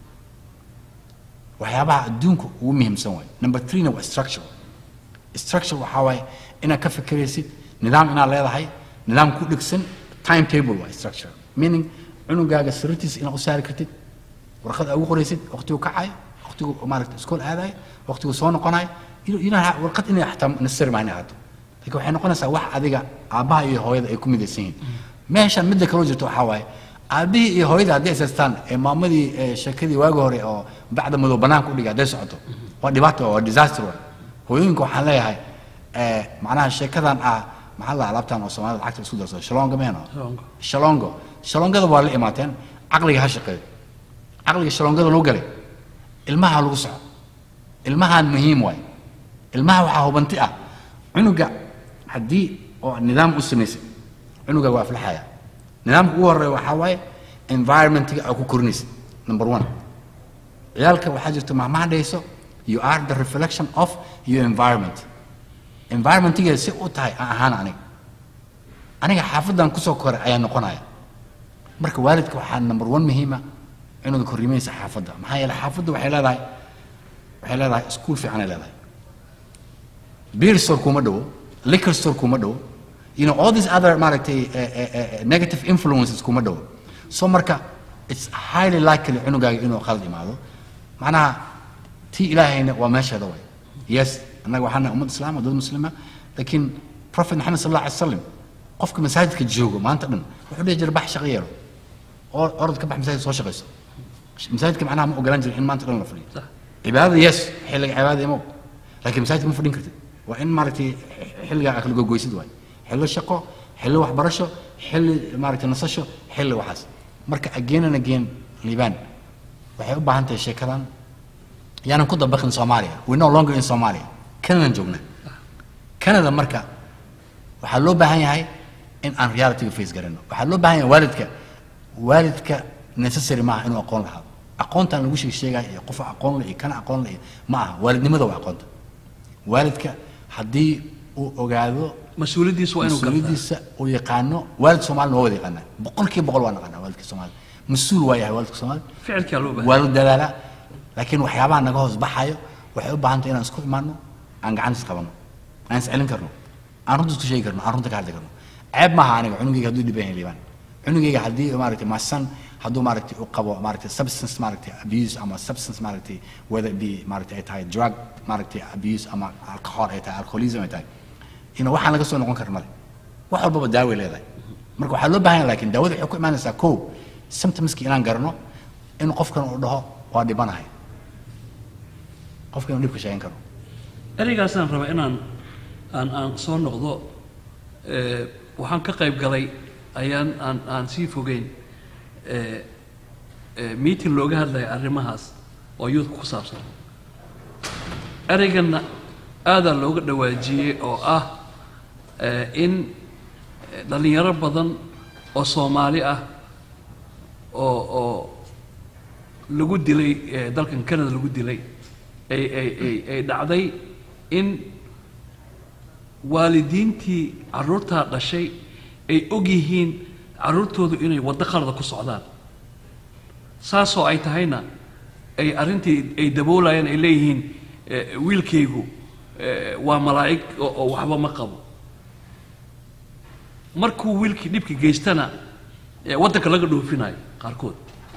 waxyaabaha adduunka ugu muhiimsan waay number threena waa structure structure waxaa waaye inaad ka fikiraysid nidaam inaad leedahay nidaam ku dhigsan time table waa structure meaning cunugaaga sariirtiisa inaad u saari kartid warqad aad ugu qoraysid waqtigu kacayo waqtigu maaragta iskool aadayo waqtigu soo noqonayo you know, warqad inay xataa necessary ma inay ahaato laakiin waxay noqonaysaa wax adiga aabbaha iyo hooyada ay ku midaysan yihiin meeshan midda kaloo jirto waxaa waaye aabbihii iyo hooyada hadday isaystaan ee maamadii ee sheekadii waagi hore oo bacda madow banaanka u dhigay hadday socoto waa dhibaato waa disaster waa hooyooyinka waxaan leeyahay ee, macnaha sheekadan ah maxaa la alaabtan oo soomaalida lacagta isku darso shalonga meeno Shalongo. shalongo shalongada waa la imaateen caqliga ha shaqeeyo caqliga shalongada loo galay ilmaha lagu soco ilmahan muhiim waay ilmaha waxaa hubanti ah cunuga haddii oo nidaam u samaysay cunuga waa aflaxaya nidaamka ugu horeeya waxaa waaye environmentiga aa ku korinaysa number one ciyaalka waxaa jirta mahmaha dhayso you are the reflection of your environment environmentigeeda si u tahay aan ahaan aniga aniga xaafadan kusoo koray ayaa noqonaya marka waalidka waxaa number one muhiima cunuga korriimaysa xaafadda maxaa yeelay xaafadda waxay leedahay waxay leedahay iskuul fiicanay leedahay beer store kuma dhowo liquor store kuma dhowo you know all these other maaragtay eh, eh, eh, negative influences kuma dhowo so marka it's highly likely cunugaaga inuu qalad imaado macnaha tii ilaahayna waa meesheeda way yes annaga waxaana ummad islaam oo dad muslima laakiin prophet maxamed sal allah alay wasalam qofka masaajidka joogo maanta dhan wuxuu dhihi jiray bax shaqo yeelo oo orod ka bax masaajid soo shaqayso masaajidka macnaha ma ogolaan jirin in maanta dhan la fadhiyo Sax. cibaadada yes xilliga cibaadada imo laakiin masaajidka ma fadhin kartid waa in maaragtay xilligaa aad kala gogoysid waay xillo shaqo xillo waxbarasho xilli maaragtay nasasho xilli waxaas marka again and again liibaan waxay u baahan tahay sheekadan yaanan ku dabaqin soomaaliya we no longer in soomaaliya canadaan joognaa canada marka waxaa loo baahan yahay in aan realityga face garano waxaa loo baahan yahay waalidka waalidka necessary maaha inuu aqoon lahaado aqoontan lagu sheeg sheegaya iyo qof aqoon le iyo kana aqoon le iyo ma aha waalidnimada waa aqoonta waalidka haddii uu ogaado mas-uuliyaddiisu waa inuu gartaa mas-uuliyadiisa uu yaqaano waalid soomaalina waa wada yaqaanaa boqolkiiba boqol waa naqaanaa waalidka soomaali mas-uul waa yahay waalidka soomaali ficilkaa loo baahan waa la dadaalaa laakiin waxyaabaha naga hoos baxayo waxay u baahan tahay inaan isku imaano aan gacan is qabano aan is celin karno aan runta isku sheegi karno aan runta ka hadli karno ceeb maaha aniga cunugayga hadduu dhiban yahay liibaan cunugayga haddii maaragtay maasan hadduu maaragtay u qabo maaragtay substance maaragtay abuse ama substance maaragtay whether it be maaragtay ay tahay drug maaragtay abuse ama alcohol ay tahay alcoholism ay tahay ina waxaan laga soo noqon karin male wax walbaba daaway leedahay marka waxaa loo baahan yahay laakiin daawada waxay ku imaanaysaa kow symptomski inaan garano in qofkan uu dhaho waa dhibanahay qofka inuu dhibka sheegan karo ereygaasaan rabaa inaan aan aan soo noqdo ee, waxaan ka qayb galay ayaan aan aan sii fogeyn eh, eh, meeting looga hadlaya arrimahaas oo youth ku saabsan ereyganna aadaa looga dhawaajiyey oo ah eh, in eh, dhallinyaro badan oo soomaali ah oo oo lagu dilay eh, dalkan canada lagu dilay ay ay ay ay dhacday in waalidiintii carruurtaa dhashay ay og yihiin carruurtoodu inay waddo qalada ku socdaan saasoo ay tahayna ay arrintii ay daboolayaan ay leeyihiin eh, wiilkaygu eh, waa malaa'ig oo oo waxba ma qabo markuu wiilkii dhibki geystana eh, waddanka laga dhoofinayo qaarkood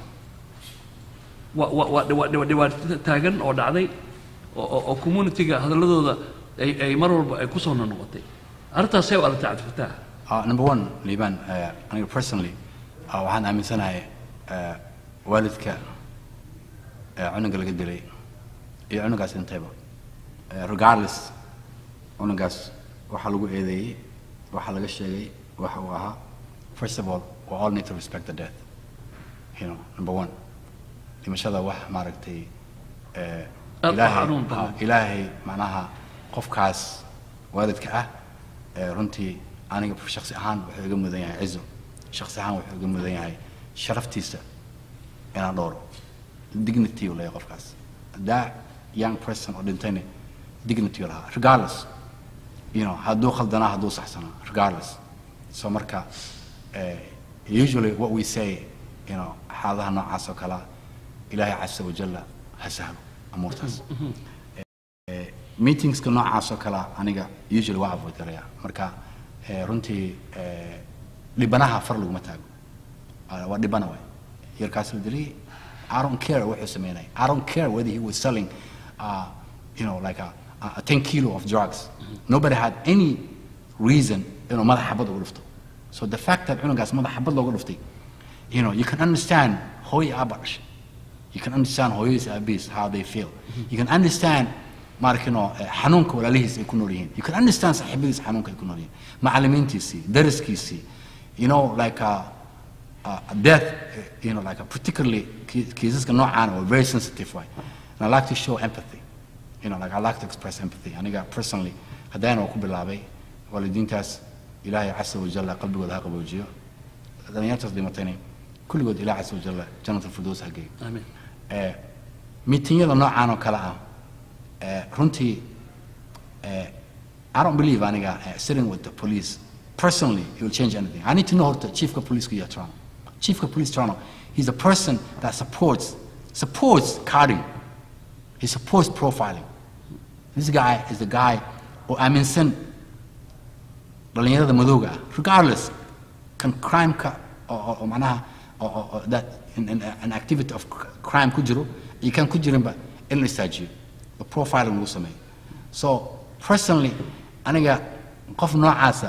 waa waa waa dhiba- dhiba- dhibaato taagan oo dhacday oo oo- oo communitiga hadalladooda ay ay mar walba ay kusoo noqotay arrintaasay u aragtay cabdifataax Uh, number one liibaan uh, aniga personally uh, waxaan aaminsanahay uh, waalidka uh, cunuga laga dilay iyo cunugaas intayba uh, regardless cunugaas waxa lagu eedeeyey waxa laga sheegay waxa uu ahaa first of all we all need to respect the death you know number one dhimashada wax maaragtay uh, Aad u ilaahay xanuun badan. ah, ilaahay macnaha qofkaas waalidka ah ee runtii aniga shaksi ahaan wuxuu iga mudan yahay cizo shaksi ahaan wuxuu iga mudan yahay sharaftiisa inaan dhowro dignity uu leeyahay qofkaas that young person oo dhintayna dignity uu lahaa regardless you know hadduu khaldanaa hadduu saxsanaa regardless so marka eh, usually what we say you know xaaladaha noocaas oo kalea ilaahay casa wajalla ha sahlo amuurtaas meetingska noocaas oo kale aniga usually waa avoid garaya marka eh, runtii eh, dhibanaha far laguma taago Ah, waa dhibana waay yarkaas la dilay I don't care wuxuu sameynay I don't care whether he was selling uh, you know like a, a 10 kilo of drugs nobody had any reason inuu madax xabad ugu dhufto so the fact that cunugaas madax xabad looga dhuftay you know you can understand hooy aaba dhashay You can understand hooyadiis aabihiis how they feel. You can understand maarkino xanuunka walaalihiis ay ku nool yihiin. You can understand saaxiibadiis xanuunka ay ku nool yihiin. Macallimiintiisii, dariskiisii, you know like uh, uh, death, uh, you know like uh, particularly kiisaska noocaan oo very sensitive way. And I like to show empathy. You know like I like to express empathy. Aniga personally haddaan oo ku bilaabay waalidiintaas ilaahay casa wajalla qalbigooda ha qaboojiyo. Dhalinyartaas dhimatayna kulligood ilaahay casa wajalla jannat alfirdows ha geeyo. amiin Eh, miitinyada noocaan oo kale ah eh, runtii eh, I don't believe aniga eh, sitting with the police personally it will change anything. I need to know horta chiefka police iyo Toronto. Chiefka police Toronto, he's a person that supports supports carding. He supports profiling. This guy is the guy oo aaminsan dhalinyarada madowga ah regardless kan crime-ka oo oo- oo macnaha oo- oo- oo that in- in- an activity of cr- crime ku jiro iyo kan ku jirinba in la istaajiyo oo profiling lagu sameeyo so personally aniga qof noocaasa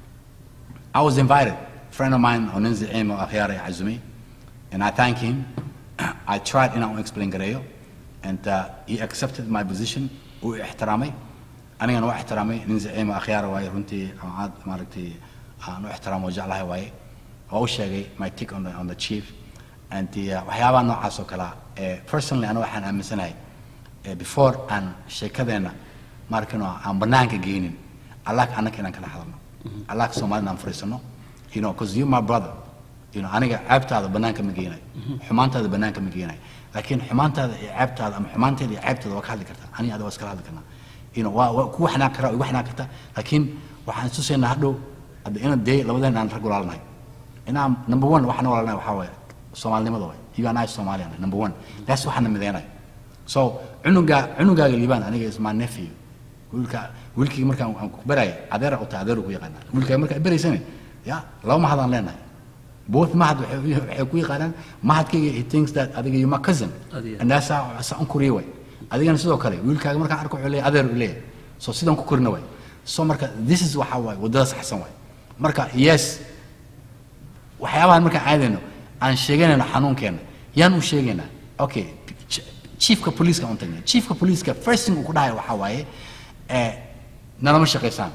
I was invited friend of mine oo nin zaciim oo akhyaar ay cazumay and I thank him I tried inaan u explain gareeyo and uh, he accepted my position uu i ixtiraamay anigana waa ixtiraamay nin zaciim oo akhyaar waaye runtii aan aad maaragtay aan u ixtiraamo oo jeclahay waaye waa u sheegay my take on the, on the chief and the, uh, waxyaabaha noocaas oo kale ah eh, personally aniga waxaan aaminsanahay eh, before aan sheekadeenna markino aan banaanka geynin allaak annaka inaan kala hadalno allaak soomaalina aan fariisano you know because you my brother you know aniga ceebtaada banaanka ma geynayo xumaantaada banaanka ma geynayo laakiin xumaantaada iyo ceebtaada ama xumaanteeda iyo ceebtaada waa ka hadli kartaa aniga adiga waa iskala hadli karnaa you know waa waa ku waxnaan karaa igu waxnaan kartaa laakiin waxaan istusaynaa hadhow hadda ina dee labadeen aan rag walaalnahay inaan number one waxaan walaalnahay waxaa waaye soomaalinimada waay you and I Somalian number one that's waxaana mideenayo so cunuga cunugaaga liibaan aniga is my nephew wiilka wiilkii markaan aan ku baraya adeera u tahay adeeru ku yaqaanaa wiilkaa markaa beraysane ya laba mahadaan leenahay both mahad waxay waxay ku yaqaanaan mahadkayga he thinks that adiga you my cousin Adiga. and that's how saa un koriye way adigana sidoo kale wiilkaaga markaan arko wuxuu leeyahay adeer u leeyahay so sidaan ku korina way so marka this is waxa waaye waddada saxsan waay marka yes waxyaabahan markaan aadayno aan sheeganayno xanuunkeena yaan u sheegaynaa okay ch- chiefka poliiska un tagnay chiefka poliiska first thing uu ku dhahayo waxaa waaye eh, nalama shaqaysaan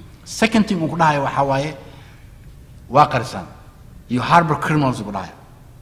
second thing uu ku dhahayo waxaa waaye waa qarisaan iyo harbor criminals uu ku dhahayo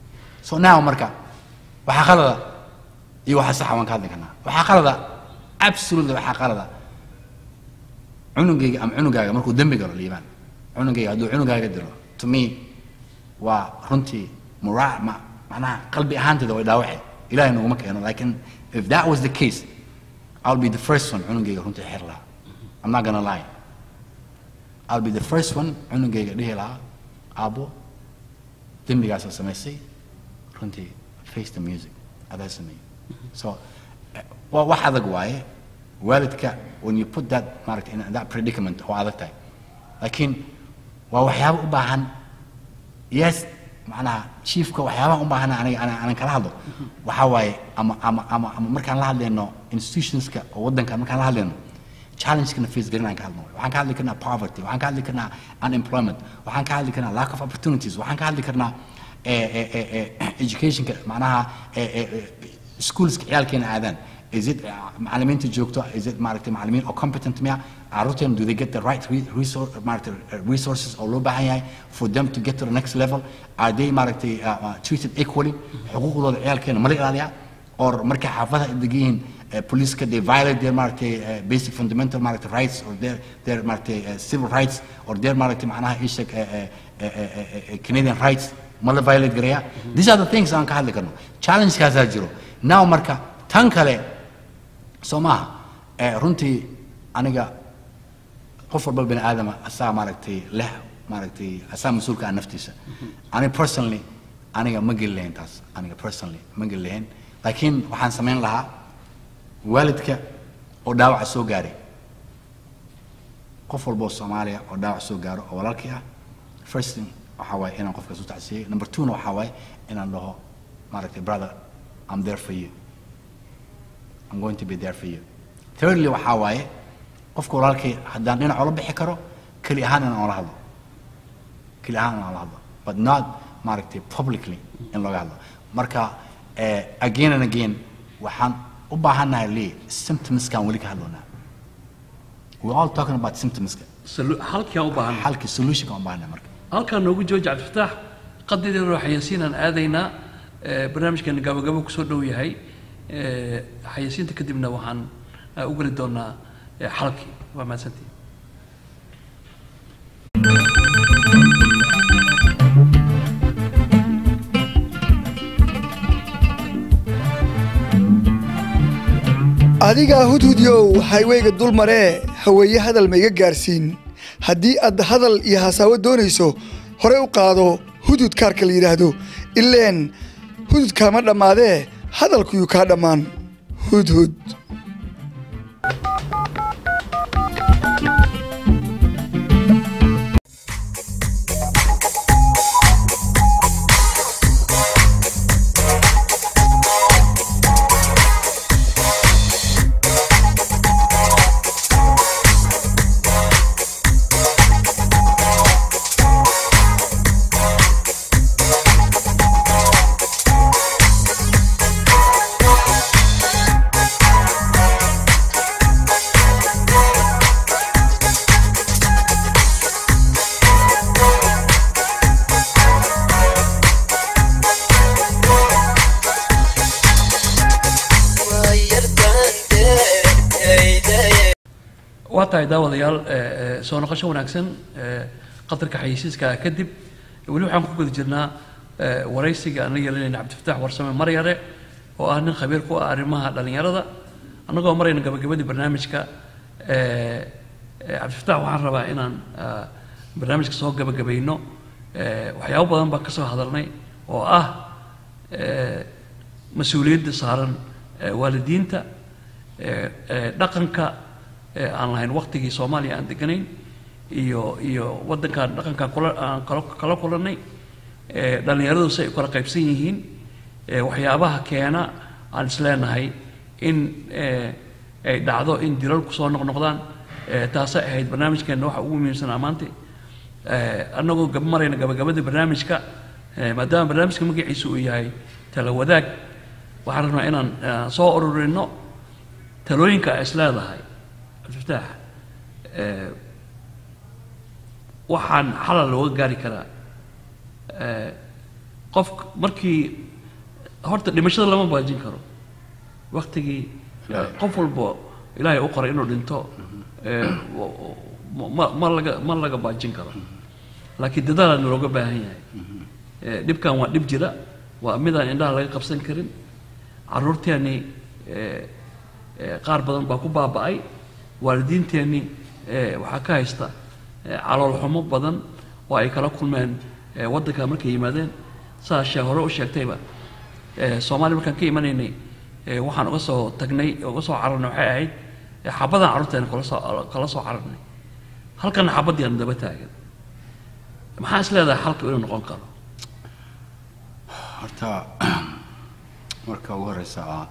so now marka waxaa qalada iyo waxaa saxa waan ka hadli karnaa waxaa qalada absolutely waxaa qalada cunugayga ama cunugaaga markuu dembi galo liibaan cunugayga hadduu cunugaaga dilo to me waa runtii muraa ma macnaha qalbi ahaanteeda way dhaawace ilahay naguma keeno lakin if that was the case i'll be the first one cunugayga runtii xir lahaa i'm not gonna lie i'll be the first one cunugayga dhihi lahaa aabo dembigaasoo samaysay runtii face the music adaa sameeyey so eh, waa wax adag waaye waalidka when you put that maaragta in that predicament waa adag tahay laakiin waa waxyaabo u baahan yes macnaha chiefka waxyaabaha u baahan aniga ana- aanan kala hadlo waxaa waaye ama ama ama ama markaan la hadlayno institutionska oo waddankan markaan la hadlayno challengekana face garin aan ka hadlo waxaan ka hadli karnaa poverty waxaan ka hadli karnaa unemployment waxaan ka hadli karnaa lack of opportunities waxaan ka hadli karnaa eh, eh, eh, eh, educationka macnaha eh, eh, eh, schoolska ciyaalkeena aadaan is it uh, macallimiinta joogto is it maaragtay macallimiin oo competent miya carruurteena do they get the right re- resource maaragtay uh, resources oo loo baahan yahay for them to get to the next level are they maaragtay uh, uh, treated equally xuquuqdooda ciyaalkeena ma la ilaaliyaa or markay xaafadaha ay degan yihiin uh, police they violate their maaragtay uh, basic fundamental maaragtay rights or their their maaragtay uh, civil rights or their maaragtay macnaha ishak uh, uh, uh, uh, uh, Canadian rights ma la violate garaya these are the things aan ka hadli karno challenge-kaasaa jiro now marka tan kale soo maaha eh, runtii aniga qof walba bani aadama asaa maaragtay leh maaragtay asaa mas-uulka ah naftiisa ani personally aniga ma geli lahayn taas aniga personally ma geli lahayn laakiin waxaan samayn lahaa waalidka oo dhaawaca soo gaaray qof walba oo soomaaliya oo dhaawac soo gaaro oo walaalkii ah first thing waxaa waaye inaan qofkaas u tacsiyey number two na waxaa waaye inaan dhaho maaragtay brother I'm there for you I'm going to be there for you thirdly waxaa waaye qofka walaalkay haddaan dhinac ula bixi karo keli ahaan inaan ula hadlo keli ahaan inaan ula hadlo but not maaragtay publicly in looga hadlo marka eh, again and again waxaan u baahannahay lee symptomskaan weli ka hadloonaa we're all talking about symptomska Salu- halkaan u baahan xalkii solutionka u baahannahay marka halkaan noogu jooji cabdifataax qadideeda xayasiinaan aadaynaa Eh, barnaamijkeena gabagabo kusoo dhow yahay Eh, xayasiinta kadibna waxaan eh, u geli doonaa eh, xalkii waa mahadsantii adigaa hudhudyow hayweyga dul maree haweeye hadal ma iga gaarsiin haddii aad hadal iyo hasaawo doonayso hore u qaado hudud kaarka la yidhaahdo ileen hudud kaama dhammaadee hadalkuyuu kaa dhammaan hudhud waa tahay daawadayaal eh, eh, soo noqosho wanaagsan eh, qatarka xayeysiiska kadib weli waxaan ku guda jirnaa eh, waraysiga aan la yeelanayna cabdifataax warsame maryare oo ah nin khabiir ku ah arrimaha dhallinyarada annagoo marayna gabagabadii barnaamijka eh, eh, cabdifataax waxaan rabaa inaan ah, barnaamijka soo gabagabayno eh, waxyaabo badan baa ka soo hadalnay oo ah eh, mas-uuliyadda saaran eh, waalidiinta eh, eh, dhaqanka ee aan lahayn waktigii soomaaliya aan deganayn iyo iyo waddankan dhaqankan kula aan kala kala kulannay ee dhallinyaradu si ay u kala qaybsan yihiin ee waxyaabaha keena aan isleenahay in ee ay dhacdo in dilalku soo noqnoqdaan ee taasay ahayd barnaamijkeenna waxa ugu muhiimsanaa maanta ee annagoo gab marayna gabagabada barnaamijka ee maadaama barnaamijka magaciisu uu yahay tala wadaag waxaan rabnaa inaan eh, soo ururino talooyinka ay isleedahay cabdifataax eh, waxaan xalal looga gaari karaa eh, qof markii horta dhimashada lama baajin karo waktigii Ilaahay. qof walbo ilaahay u qoray inuu dhinto ee, wa- wa- ma ma laga ma laga baajin karo laakiin dadaalaa nalooga baahan yahay Ee, dhibkan waa dhib jira waa midaan indhaha laga qabsan karin caruurteennii ee, ee, qaar badan baa ku baaba'ay waalidiinteennii ee, waxaa ka haysta ee, calool xumo badan oo ay kala kulmeen ee, waddanka markay yimaadeen saa shee hore u sheegtayba ee, soomaaliya markaan ka imanaynay ee, waxaan uga soo tagnay uga soo cararnay waxay ahayd ee, xabadaan carruurteena kala soo kala soo cararnay halkana xabaddii aan daba taagan maxaa is leedahay xalka inuu noqon karo horta marka ugu horeysa ah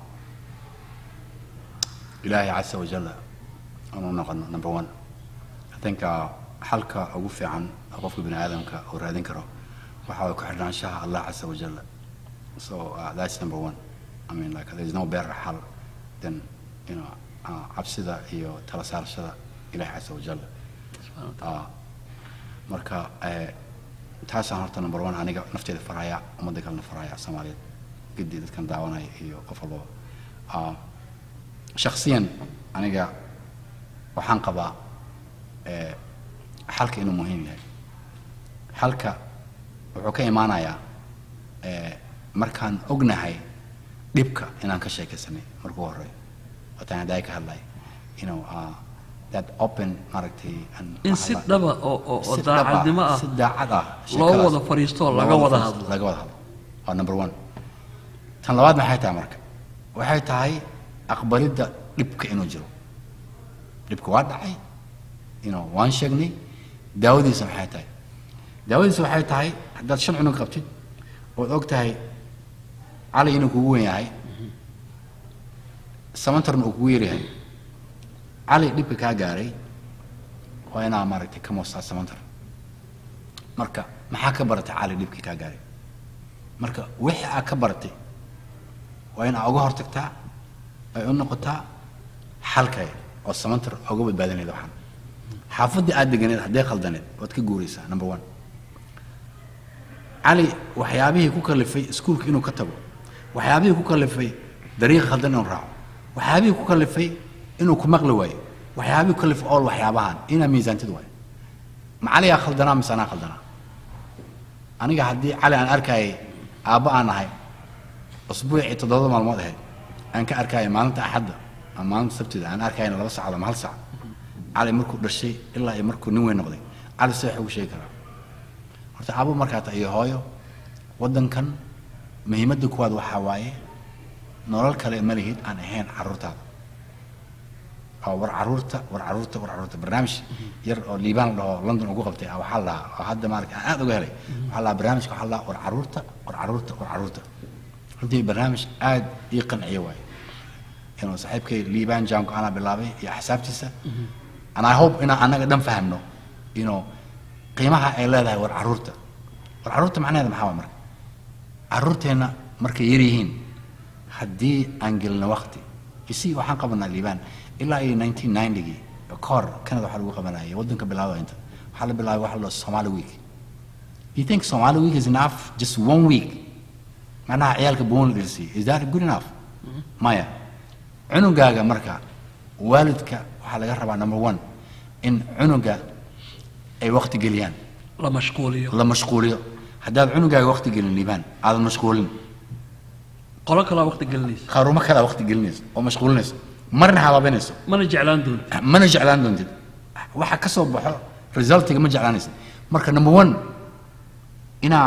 ilaahay casa wajalla aanu noqono number one i think uh, xalka ugu fiican oo qofka bini aadamka uu raadin karo waxa way ku xidhnaanshaha allah casa wajalla so uh, that's number one i mean like there is no better xal than you know uh, cabsida iyo tala saarashada ilahay casa wajalla Ah, marka eh, taasaan horta number one aniga nafteeda faraya ummadda kalena faraya soomaaliyeed gedi dadkan daawanaya iyo qof walbaba Ah, shakhsiyan aniga waxaan qabaa eh, xalka inuu muhiim yahay xalka wuxuu ka imaanayaa eh, markaan ognahay dhibka inaan ka sheekaysanay markuu horeeyo wataan hadda ka hadlay you know, uh, that open maaragtay and in si dhaba oo oo oo si dhab ah, daacadnimo ah si daacad ah loo sheekadaas. wada fadhiisto oo laga Loo wada fadhiisto, hadlo. laga wada hadlo waa number one tan labaad maxay tahay marka waxay tahay aqbalidda dhibka inuu jiro dhibka waa dhacay you know, waan sheegnay daawadiisa maxay tahay daawadiisa waxay tahay haddaad shan cunug qabtid ood og tahay cali inuu kugu wen yahay samantarna uu kugu yaryahay cali dhibka kaa gaaray waa inaa maaragtay ka moostaa samantar marka maxaa ka baratay cali dhibkii kaa gaaray marka wixii aa ka baratay waa in aa uga hortagtaa ay u noqotaa xalkay oo samantar uga badbaadinayd waxaan xaafaddii aad deganeed hadday khaldaneed waad ka guuraysaa number one cali waxyaabihii ku kalifay iskuulka inuu ka tago waxyaabihii ku kalifay dariiqa khaldan inuu raaco waxyaabihii ku kalifay inuu ku maqli waayo waxyaabihii ku kalifay ool waxyaabahan inaa miisaantid waayo ma caligaa khaldanaa mise anaa khaldanaa aniga haddii cali aan arkayay aabba aan ahay usbuucii toddoba maalmood ahayd aan ka arkayay maalinta axadda ama maalinta sabtida aan arkayna laba saacadood ama hal saac cali markuu dhashay ilaa iyo markuu nin weyn noqday cali se wax ugu sheegi karaa horta aabbo markaa ta iyo hooyo waddankan muhiimadda kuwaad waxaa waaye nolol kale ma lihid aan ahayn carruurtaada oo war carruurta war carruurta war carruurta barnaamij yar oo liibaan la dhaho london ugu qabtay ah waxaa la dhahaa oo hadda maarata aan aad uga helay waxaa la dhahaa barnaamijka waxaa la dhahaa war carruurta war carruurta war carruurta runtii barnaamij aad ii qanciye waaye inuu saaxiibkay liibaan jaanko anaa bilaabay iyo axsaabtiisa and i hope inaan annaga dhan fahamno you know qiimaha ay leedahay war carruurta war carruurta macnaheeda maxaa waa marka carruurteenna markay yar yihiin haddii aan gelino waqti isi waxaan qabanaa liibaan ilaa iyo 1990gii ka hor canada waxaa lagu qabanayay waddanka bilaabada inta waxaa la bilaabay waxa la dhaho somali week you think somali week is enough just one week macnaha ciyaalka boon la dhirsiiy is that good enough maya cunugaaga marka waalidka waxaa laga rabaa number one in cunuga ay waqti geliyaan la mashquuliyo la mashquuliyo haddaad cunugaaga waqti gelin liibaan aadan mashquulin qolo kalaa waqti gelinaysa qarumo kalaa waqti gelinayso oo mashquulinayso marna habaabinayso mana jeclaan doonta mana jeclaan doontid waxa ka soo baxo resultiga ma jeclaanaysid marka number one inaa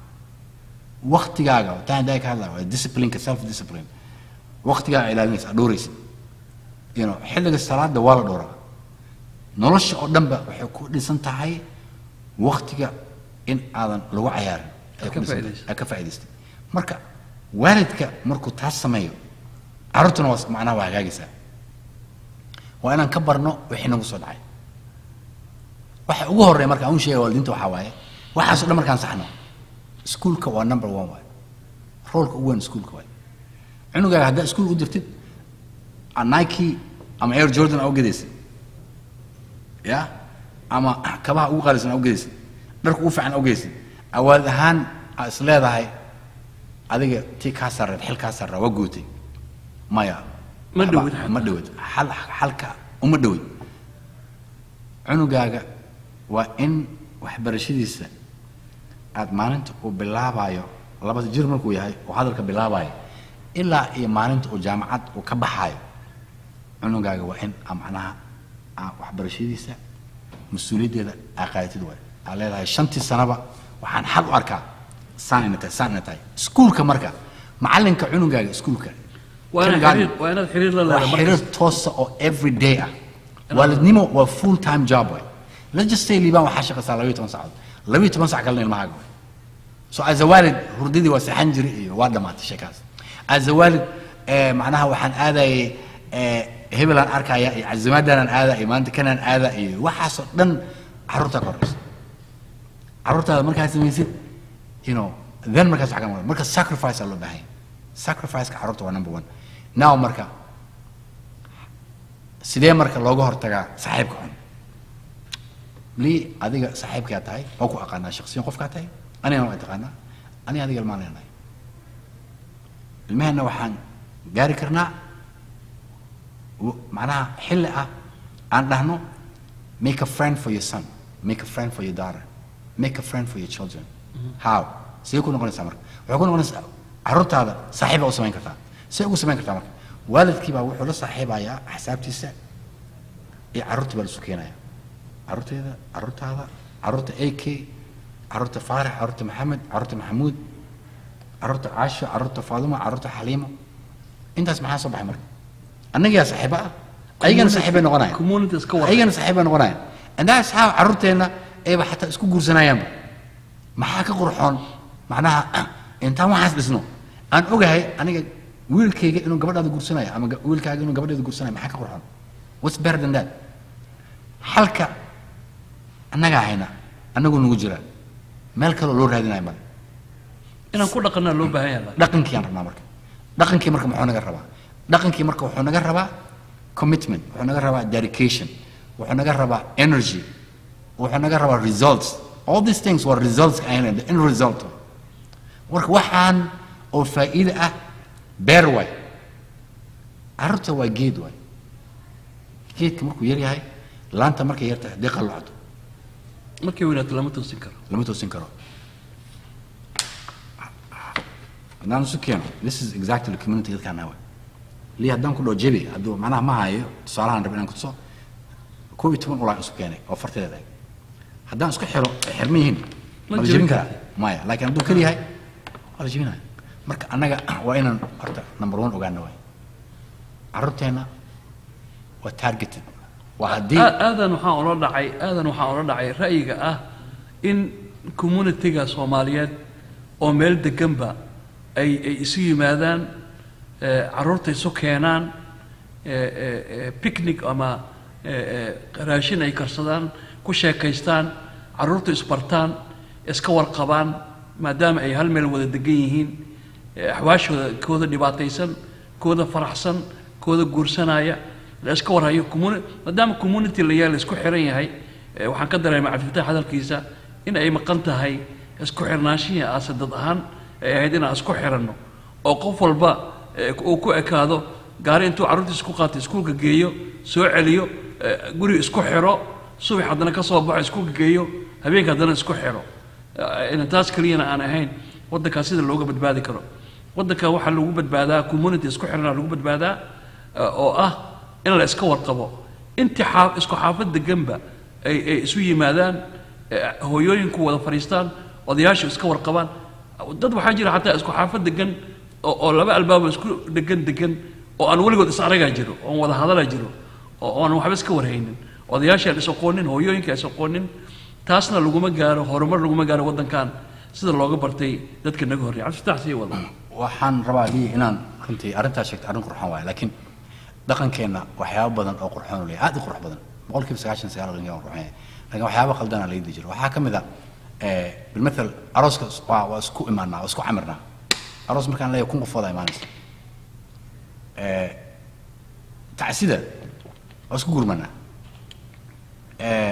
waktigaaga taa haddaa ka hadlaya waa disciplineka self discipline waktigaaga ilaalinaysa dhowraysid you know xilliga salaada waa la dhowraa nolosha oo dhanba waxay ku dhisan tahay waktiga in aadan lagu cayaarin ay ku Ka dhisan tahay. faa'iidaysid. ay ka faa'iidaystay marka waalidka markuu taas sameeyo carruurtuna waa macnaha waa hagaagaysaa waa inaan ka barno wixii nagu soo dhacay waxa ugu horreeya marka aan u sheegaya waalidiinta waxaa waaye waxaasoo dhan markaan saxno iskuulka waa number one waaye roolka ugu weyn iskuulka waaye cunugaaga haddaa iskuul u dirtid a nike ama air jordan aa u gedaysid ya ama kabaha ugu qaalisan aa u gedaysid dharka ugu fiican aa u gedaysid awaad ahaan aa is leedahay adiga tii kaa sarreed xil kaa sarraa waa guutay maya Ma waxba- dhowid xataa. ma dhowid xal xalka uma dhowid cunugaaga waa in waxbarashadiisa aad maalinta uu bilaabayo labada jir markuu yahay uu hadalka bilaabayo ilaa iyo maalinta uu jaamacad uu ka baxayo cunugaaga waa in aa macnaha aa waxbarashadiisa mas-uuliyaddeeda aa qaadatid waay aa leedahay shantii sanaba waxaan xaq u arkaa saan ina tahay saan ina tahay iskuulka marka macalinka cunugaaga iskuulka waa inaad kindergarten, xiriir waa inaad xiriir la waa leedahay xiriir markas toosa oo every day ah waalidnimo waa full time job way let's just say liibaan waxaa shaqaysaa labayo toban saacadood labayo toban sac kalena ilmahaaga way so as a waalid hurdadii waa seexan jiri iyo waa dhamaatay sheekaas as a waalid eh, macnaha waxaan aadayay eh, hebelaan arkaya iyo cazimaadaanaan aada iyo maanta kanaan aada iyo waxaasoo dhan carruurtaa ka horeysa carruurtaada markaa samaysid you know then markaas waxaa ka maqan marka sacrifice aa loo baahan yahay sacrificeka carruurta waa number one now marka sidee marka looga hortagaa saaxiibka xun lii adiga saaxiibkaa tahay waa ku aqaanaa shaksiyan qofkaa tahay anigana waa taqaanaa aniga adiga ilmaan leenahay ilmaheenna waxaan gaari karnaa w- macnaha xilli ah aan dhahno make a friend for your son make a friend for your daughter make a friend for your children how sidee ku noqonaysaa marka waxay ku noqonaysaa carruurtaada saaxiib baa u samayn kartaa see ugu samayn kartaa marka waalidkii baa wuxuu la saaxiibayaa axsaabtiisa iyo carruurtii baa la isu keenaya carruurteeda carruurtaada carruurta a k carruurta faarax carruurta maxamed carruurta maxamuud carruurta caasho carruurta faaduma carruurta xaliimo intaas maxaa soo baxay marka annagiyaa saaxiibo ah ayagana saaxiibay noqonaya community iska war ayagana saaxiibay noqonaya and that's how carruurteenna ayba xataa isku guursanayaanba maxaa ka qurxoon macnaha intaan waxaas dhisno aan ogahay aniga wiilkayga inuu gabadhaada guursanayo ama ga- wiilkaaga inuu gabadheeda guursanayo maxaa ka qurxoon what's better than that halka annagaa hayna annaguu nagu jira meel kaloo loo raadinayo male inaan ku dhaqanaa loo baahan yahay dhaqankiiyaan rabnaa marka dhaqankii marka muxuu naga rabaa dhaqankii marka wuxuu naga rabaa commitment wuxuu naga rabaa dedication wuxuu naga rabaa energy wuxuu naga rabaa results all these things were results ka ahayn the end result marka waxaan oo faa'iide ah beer waay carruurta waa geed waay geedka markuu yar yahay laanta markay yar tahay haddii qallocdo markay weynaato lama toosin karo lama toosin karo haddaan isu keeno this is exactly the community dadkaan nahay lii haddaan ku dhao jebi hadduu macnaha ma hayo tusaalahan rab inaan kutuso koob iyo toban ulaan isu keenay oo farteeda eg haddaan isku xiro ay xirma yihiin Ma ma la jebin jebin karaa maya laakiin hadduu keli yahay waa la jebinaya marka annaga waa inaan horta number one ogaana waay carruurteenna waa targeted waa haddii Aa- aadan waxaan ula dhacay aadan waxaan ula dhacay ra'yiga ah in communityga soomaaliyeed oo meel deganba ay ay isu yimaadaan eh, carruurta isu keenaan eh, eh, eh, picnic ama eh, eh, raashin ay karsadaan ku sheekaystaan carruurta isbartaan iska warqabaan maadaama ay hal meel wada degan yihiin eh, axwaashooda kooda dhibaataysan kooda faraxsan kooda guursanaya la iska warhayo communi- maadaama community la yahay la isku xiran yahay eh, waxaan ka dareemay cabdifatax hadalkiisa in ay maqan tahay isku xirnaanshihii aase dad ahaan ay ahayd inaan isku xiranno oo qof walba eh, uu ku ekaado gaari intuu carruurtiisa ku qaato iskuulka geeyo soo celiyo eh, guri isku xiro subax haddana ka soo baxo iskuulka geeyo habeenka haddana isku xiro Eh, in taas keliyana aan ahayn waddankaa sida looga badbaadi karo waddanka waxaa lagu badbaadaa community isku xirana lagu badbaadaa eh, oo ah in la iska warqabo intii xaa- isku xaafad deganba ay ay isu yimaadaan eh, hooyooyinku wada fadhiistaan odayaashu iska warqabaan dad waxaa jira xataa isku xaafad degan oo oo laba albaabo isku degan degan oo aan weligood is aragaa jiro oon wada hadala jiro oo oo aan waxba iska warhaynin odayaasha aan is aqoonin hooyooyinka aan is aqoonin taasna laguma gaaro horumar laguma gaaro waddankan sida looga bartay dadka naga horreeya cabdifatax sii wada waxaan rabaa lii inaan runtii arrintaas sheegtay arrin qurxoon waaye laakiin dhaqankeenna waxyaabo badan oo qurxoon u leeyahay aad u qurux badan boqolkiiba sagaashan sagaal qurxoon waa qurxoon yahay laakiin waxyaabo khaldana la yidi jiro waxaa ka mid ah eh, bilmathal arooska is- waa waa isku imaanaa waa isku camirnaa aroos markaan leeyahay kun qofooda imaanaysa Eh, tacsida waa isku gurmanaa Eh,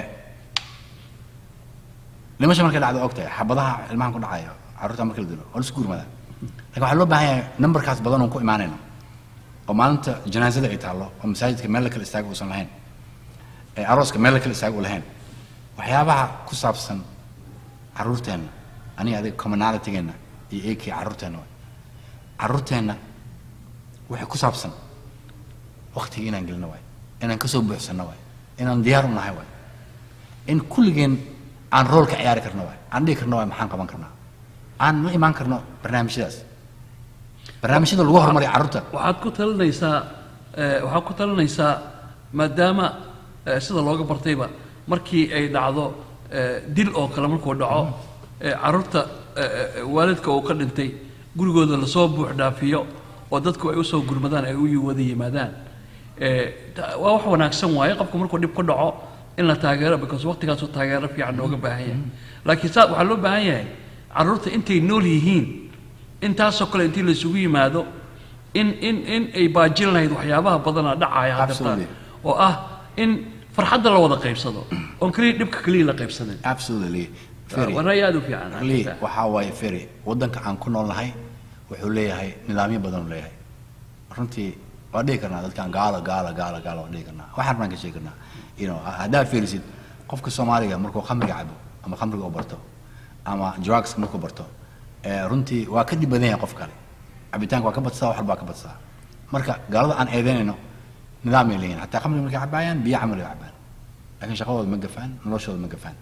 dhimasha markay dhacdo ogtahay xabadaha ilmahan ku dhacayo carruurta marka la dilo waa la isku gurmadaa laakiin waxaa loo baahan yahay numberkaas badan oon ku imaanayno oo maalinta janaasada ay taallo oo masaajidka meel la kala istaaga uusan lahayn ee arooska meel la kala istaaga u lahayn waxyaabaha ku saabsan caruurteenna aniga adiga commonalitygeena iyo eekii caruurteenna waay caruurteenna waxay ku saabsan waktiga inaan gelino waay inaan kasoo buuxsanno waay inaan diyaar u nahay waay in kulligeen aan rool ka ciyaari karno waay aan dhihi karno waay maxaan qaban karnaa aan la imaan karno barnaamijyadaas barnaamijyada lagu horumariya carruurta waxaad ku talinaysaa eh, waxaad ku talinaysaa maadaama eh, sida looga bartayba markii ay dhacdo eh, dil oo kale markuu dhaco eh, carruurta eh, eh, waalidka uu ka dhintay gurigooda lasoo buux dhaafiyo oo dadku ay usoo gurmadaan ay u wada yimaadaan Eh, ta- waa wax wanaagsan waaye qofku markuu dhib ku dhaco in la taageero because waqtigaasuu taageero fiican looga baahan yahay laakiin saa waxaa loo baahan yahay carruurta intay nool yihiin intaasoo kale intii laysugu yimaado in in in ay baajin lahayd waxyaabaha badanaa dhacaya hadda Absolutely. oo ah in farxadda la wada qaybsado oon keliya dhibka keliya la qaybsanin absolutely Ferry. waa ra'yi aad u fiican Really, waxaa waaye ferry waddanka aan ku nool nahay wuxuu leeyahay nidaamyo badan uu leeyahay runtii waa dhihi karnaa dadkan gaala gaala gaala gaala waa dhihi karnaa waxaan baan ka sheegi karnaa you know haddaa fiirisid qofka soomaaliga markuu khamriga cabo ama khamriga u barto ama drugs markuu barto eh, runtii waa ka dhib badan yahay qof kale cabitaanka waa ka badsaa wax walbaa ka badsaa marka gaalada aan eedeynayno nidaamay leeyihin hataa khamriga markay cabaayaan biyo camal ay cabaan laakiin shaqadooda ma gafaan noloshooda ma gafaan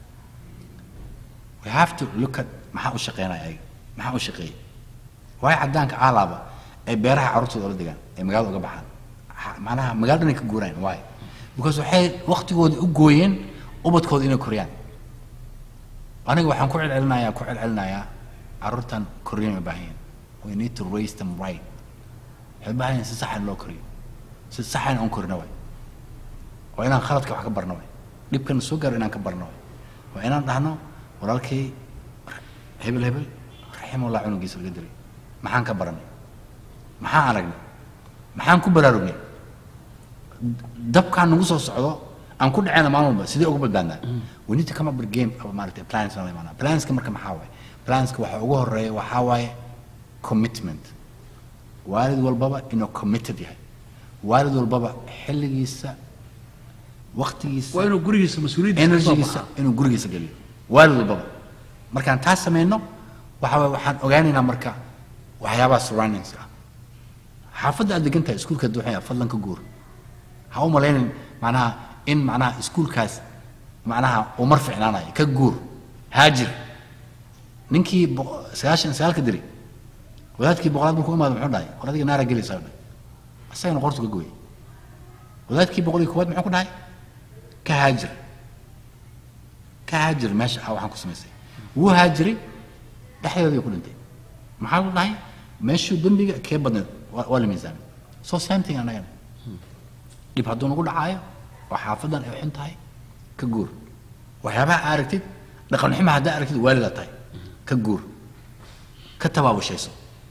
we have to look at maxaa u shaqeynaya ayaga maxaa u shaqeeyay waayo cadaanka aalaaba ay beeraha carruurtooda la degaan ay magaalada uga baxaan Ha- macnaha magaalada inay ka guuraan waayo because waxay waqtigooda u gooyeen ubadkooda inay koriyaan aniga waxaan ku celcelinayaa ku celcelinayaa carruurtan koriyan u baahan yihiin we need to raise them right waxay u baahan yihiin si saxan loo koriyo si saxan oon korino waay waa inaan khaladka wax ka barno waay dhibkan soo gaaro inaan ka barno waay waa inaan dhahno walaalkay hebel hebel raximullah cunugiisa laga dilay maxaan ka baranay maxaan aragnay maxaan ku baraarugnay dabkaan nagu soo socdo aan ku dhaceyna maalin walba sidee uga badbaadnaa we need to come up with a game of maaragtay plans la imaanaa planska marka maxaa waaye planska waxa ugu horeeya waxaa waaye commitment waalid walbaba inuu committed yahay waalid walbaba xilligiisa waqtigiisa waa inuu gurigiisa mas-uuliyaddiisa kasoo energigiisa baxaa inuu gurigiisa geliyo waalid walbaba markaan taas sameyno waxa waye waxaan ogaanaynaa marka waxyaabaha surroundings ah xaafadda aad degan tahay iskuulka duuxaya fadlan ka guur ha u malaynin macnaha in macnaha iskuulkaas macnaha uu mar ficnaanayo ka guur haajir ninkii boqo- sagaashan iyo sagaalka diri wadaadkii boqolaad markuu imaado muxuu dhahay war adiga naara gelaysaa dhahay asagana qortu ka gooyay wadaadkii boqol iyo koowaad muxuu ku dhahay ka haajir ka haajir meesha ah waxaan ku samaysay wuu haajiray dhexdeedii ku dhintay maxaa lu dhahay meeshuu dembiga kee badneed waa waa la miisaamay so same thing annagana dhib hadduu nagu dhacaayo oo xaafadan ay xun tahay ka guur waxyaabaha aa aragtid dhaqan xuma haddaa aragtid waalida tahay ka guur ka tabaabushayso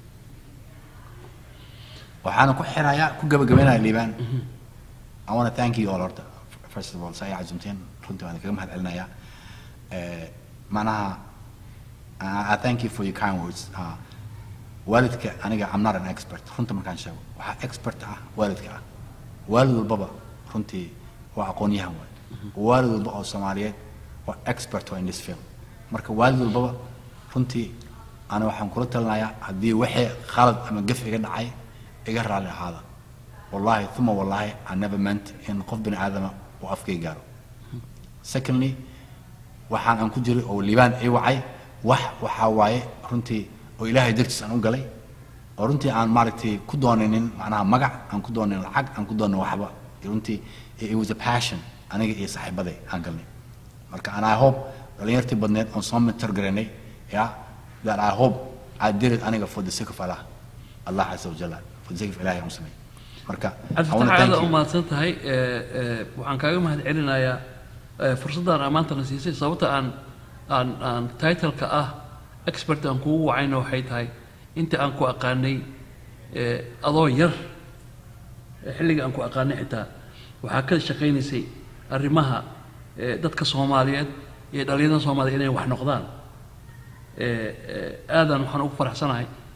waxaana ku xirayaa ku gabagabaynaya liibaan I want to thank you all horta first of all sa ay cazumteen runtii waan kaga mahad celinayaa Eh, macnaha I I thank you for your kind words Ah, waalidka aniga I'm not an expert runta markaan sheego waxaa expert ah waalidka ah waalid walbaba runtii waa aqoon-yahan waay waalid walba oo soomaaliyeed waa expert waa in this field marka waalid walbaba runtii ana waxaan kula talinayaa haddii wixii khalad ama gaf iga dhacay iga raalli ahaada wallahi uma wallahi I never meant in qof bini aadama uu afkay gaaro secondly waxaan aan ku jiray oo liibaan ii wacay wax waxaa waaye runtii oo ilaahay dartiis aan u galay oo runtii aan maaragtay ku doonaynin macnaha magac aan ku doonayn lacag aan ku doonayn waxba runtii it was a passion aniga iyo saaxiibaday aan galnay marka and I hope dhalinyartii badneed oon soo mentor garanay ya that I hope I did it aniga for the sake of Allah Allah casa wajalla for the sake of ilaahay aan u sameeyey marka I wanna cabdifatax thank aada you. u mahadsan tahay Eh, eh, waxaan kaaga mahad celinayaa eh, fursaddan ammaantana siisay sababta aan aan aan titleka ah expert aan kugu wacayna waxay tahay inta aan ku aqaanay eh, adoo yar eh, xilliga aan ku aqaanay xitaa waxaa ka shaqaynaysay arrimaha eh, dadka soomaaliyeed iyo dhalinyarada soomaaliya inay wax noqdaan Eh, eh, aadaan waxaan ugu faraxsanahay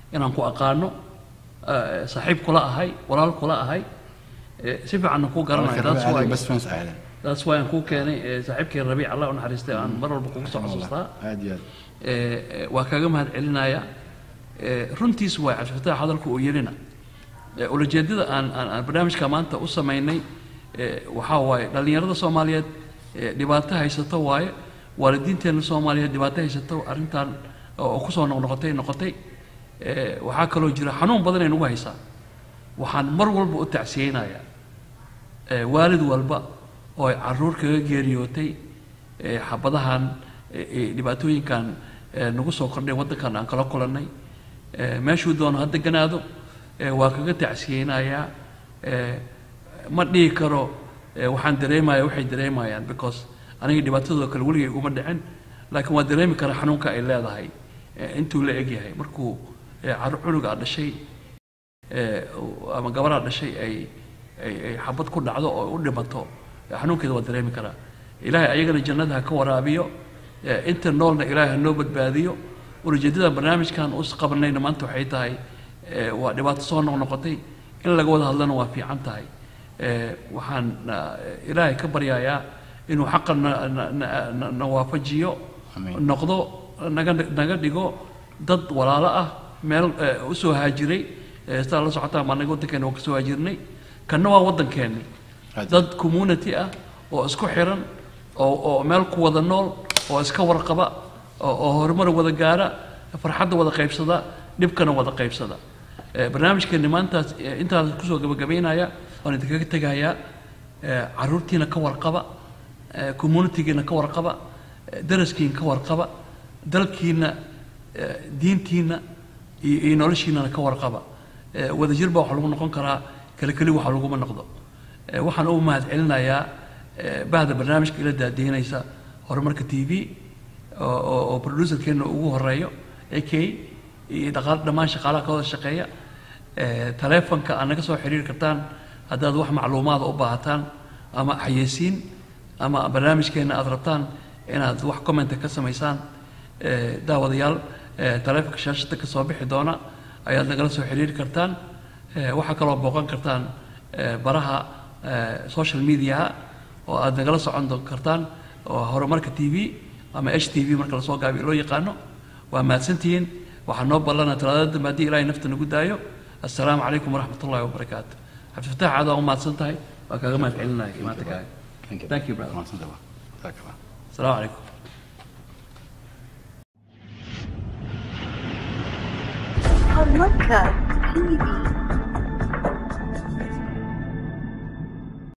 inaan ku aqaano eh, saaxiib kula ahay walaal kula ahay eh, si fiicanna kuu garanayo that's why best friends ahaydeen that's why aan kuu keenay eh, saaxiibkii rabiic allah u naxariistay aan mar walba kugu soo xasuustaa aad iyo aad Eh, eh, waa kaga mahad celinaya Eh, runtiis waay cabdifataax hadalku uu yidhina Eh, ulajeedada aan aan aan barnaamijka maanta u samaynay eh, waxaa waaye dhallinyarada soomaaliyeed eh, dhibaato haysato waaye waalidiinteenna soomaaliyeed dhibaato haysato arrintan oo kusoo noqnoqotay noqotay Eh, waxaa kaloo jira xanuun badan ay nagu haysaa waxaan mar walba u tacsiyeynayaa eh, waalid walba oo ay caruur kaga geeriyootay eh, xabadahan eh, eh, dhibaatooyinkan eh, nagu soo kordhay waddankan aan kala kulannay eh, meeshuu doono ha deganaado eh, waa kaga tacsiyeynayaa eh, ma dhihi karo eh, waxaan dareemaya waxay dareemayaan because aniga dhibaatadoo kale weligay uma dhicin laakiin waa dareemi karaa xanuunka ay leedahay eh, intuu la egyahay markuu eh, carruur cunuga dhashay eh, ama gabaraa dhashay ay ay ay xabad ku dhacdo oo u dhimato xanuunkeeda waa dareemi karaa ilaahay ayagana jannada ha ka waraabiyo eh, inta noolna ilaahay ha noo badbaadiyo ulajeedada barnaamijkan us qabanayna maanta waxay tahay eh, waa dhibaato soo noqnoqotay in laga wada hadlana waa fiican tahay Eh, waxaan ah, ilaahay ka baryayaa inuu xaqa na- na- na- na- na waafajiyo Amiin. noqdo naga naga dhigo dad walaalo ah meel eh, u soo haajiray eh, sidaa la socotaan baa naga waddankeena waa ka soo haajirnay kanna waa waddankeeni Aad. dad community ah oo isku xiran oo oo meel ku wada nool oo iska warqaba oo oo horumar wada gaara farxadda wada qaybsada dhibkana wada qaybsada Eh, barnaamijkeeni maantaas eh, intaas kusoo gabagabaynaya waan idinkaga tegayaa eh, caruurtiina ka warqaba eh, communitygiina ka warqaba eh, daraskiina ka warqaba dalkiina eh, diintiina iyo iyo noloshiinana ka warqaba Eh, wadajir baa waxa lagu noqon karaa kale keli waxa laguma noqdo Eh, waxaan u mahad celinayaa eh, bahda barnaamijka ila daadiinaysa horumarka t v oo- oo oo producerkeena ugu horeeyo ak iyo dhaqaal dhammaan shaqaalaha ka wada shaqeeya Eh, taleefanka aad naga soo xiriiri kartaan haddaad wax macluumaada u baahataan ama xayeysiin ama barnaamijkeena aad rabtaan inaad wax commenta ka samaysaan eh, daawadayaal eh, taleefanka shaashada ka soo bixi doona ayaad nagala soo xiriiri kartaan Eh, waxaa kaloo booqan kartaan eh, baraha eh, social mediaha oo aad nagala socon do- kartaan oo horumarka t v ama h t v marka lasoo gaabiyo loo yaqaano waa mahadsantihiin waxaa noo ballana talaadada dambe haddii ilaahay nafta nagu daayo assalaamu calaykum waraxmat ullahi wabarakaatu cabdifataax aad waa u mahadsan tahay waa kaaga mahad celinaya imaantakaaga Thank you. Thank you, brother. Mahadsantahay. Jazaak Allah. asalaamu calaykum Horumarka TV.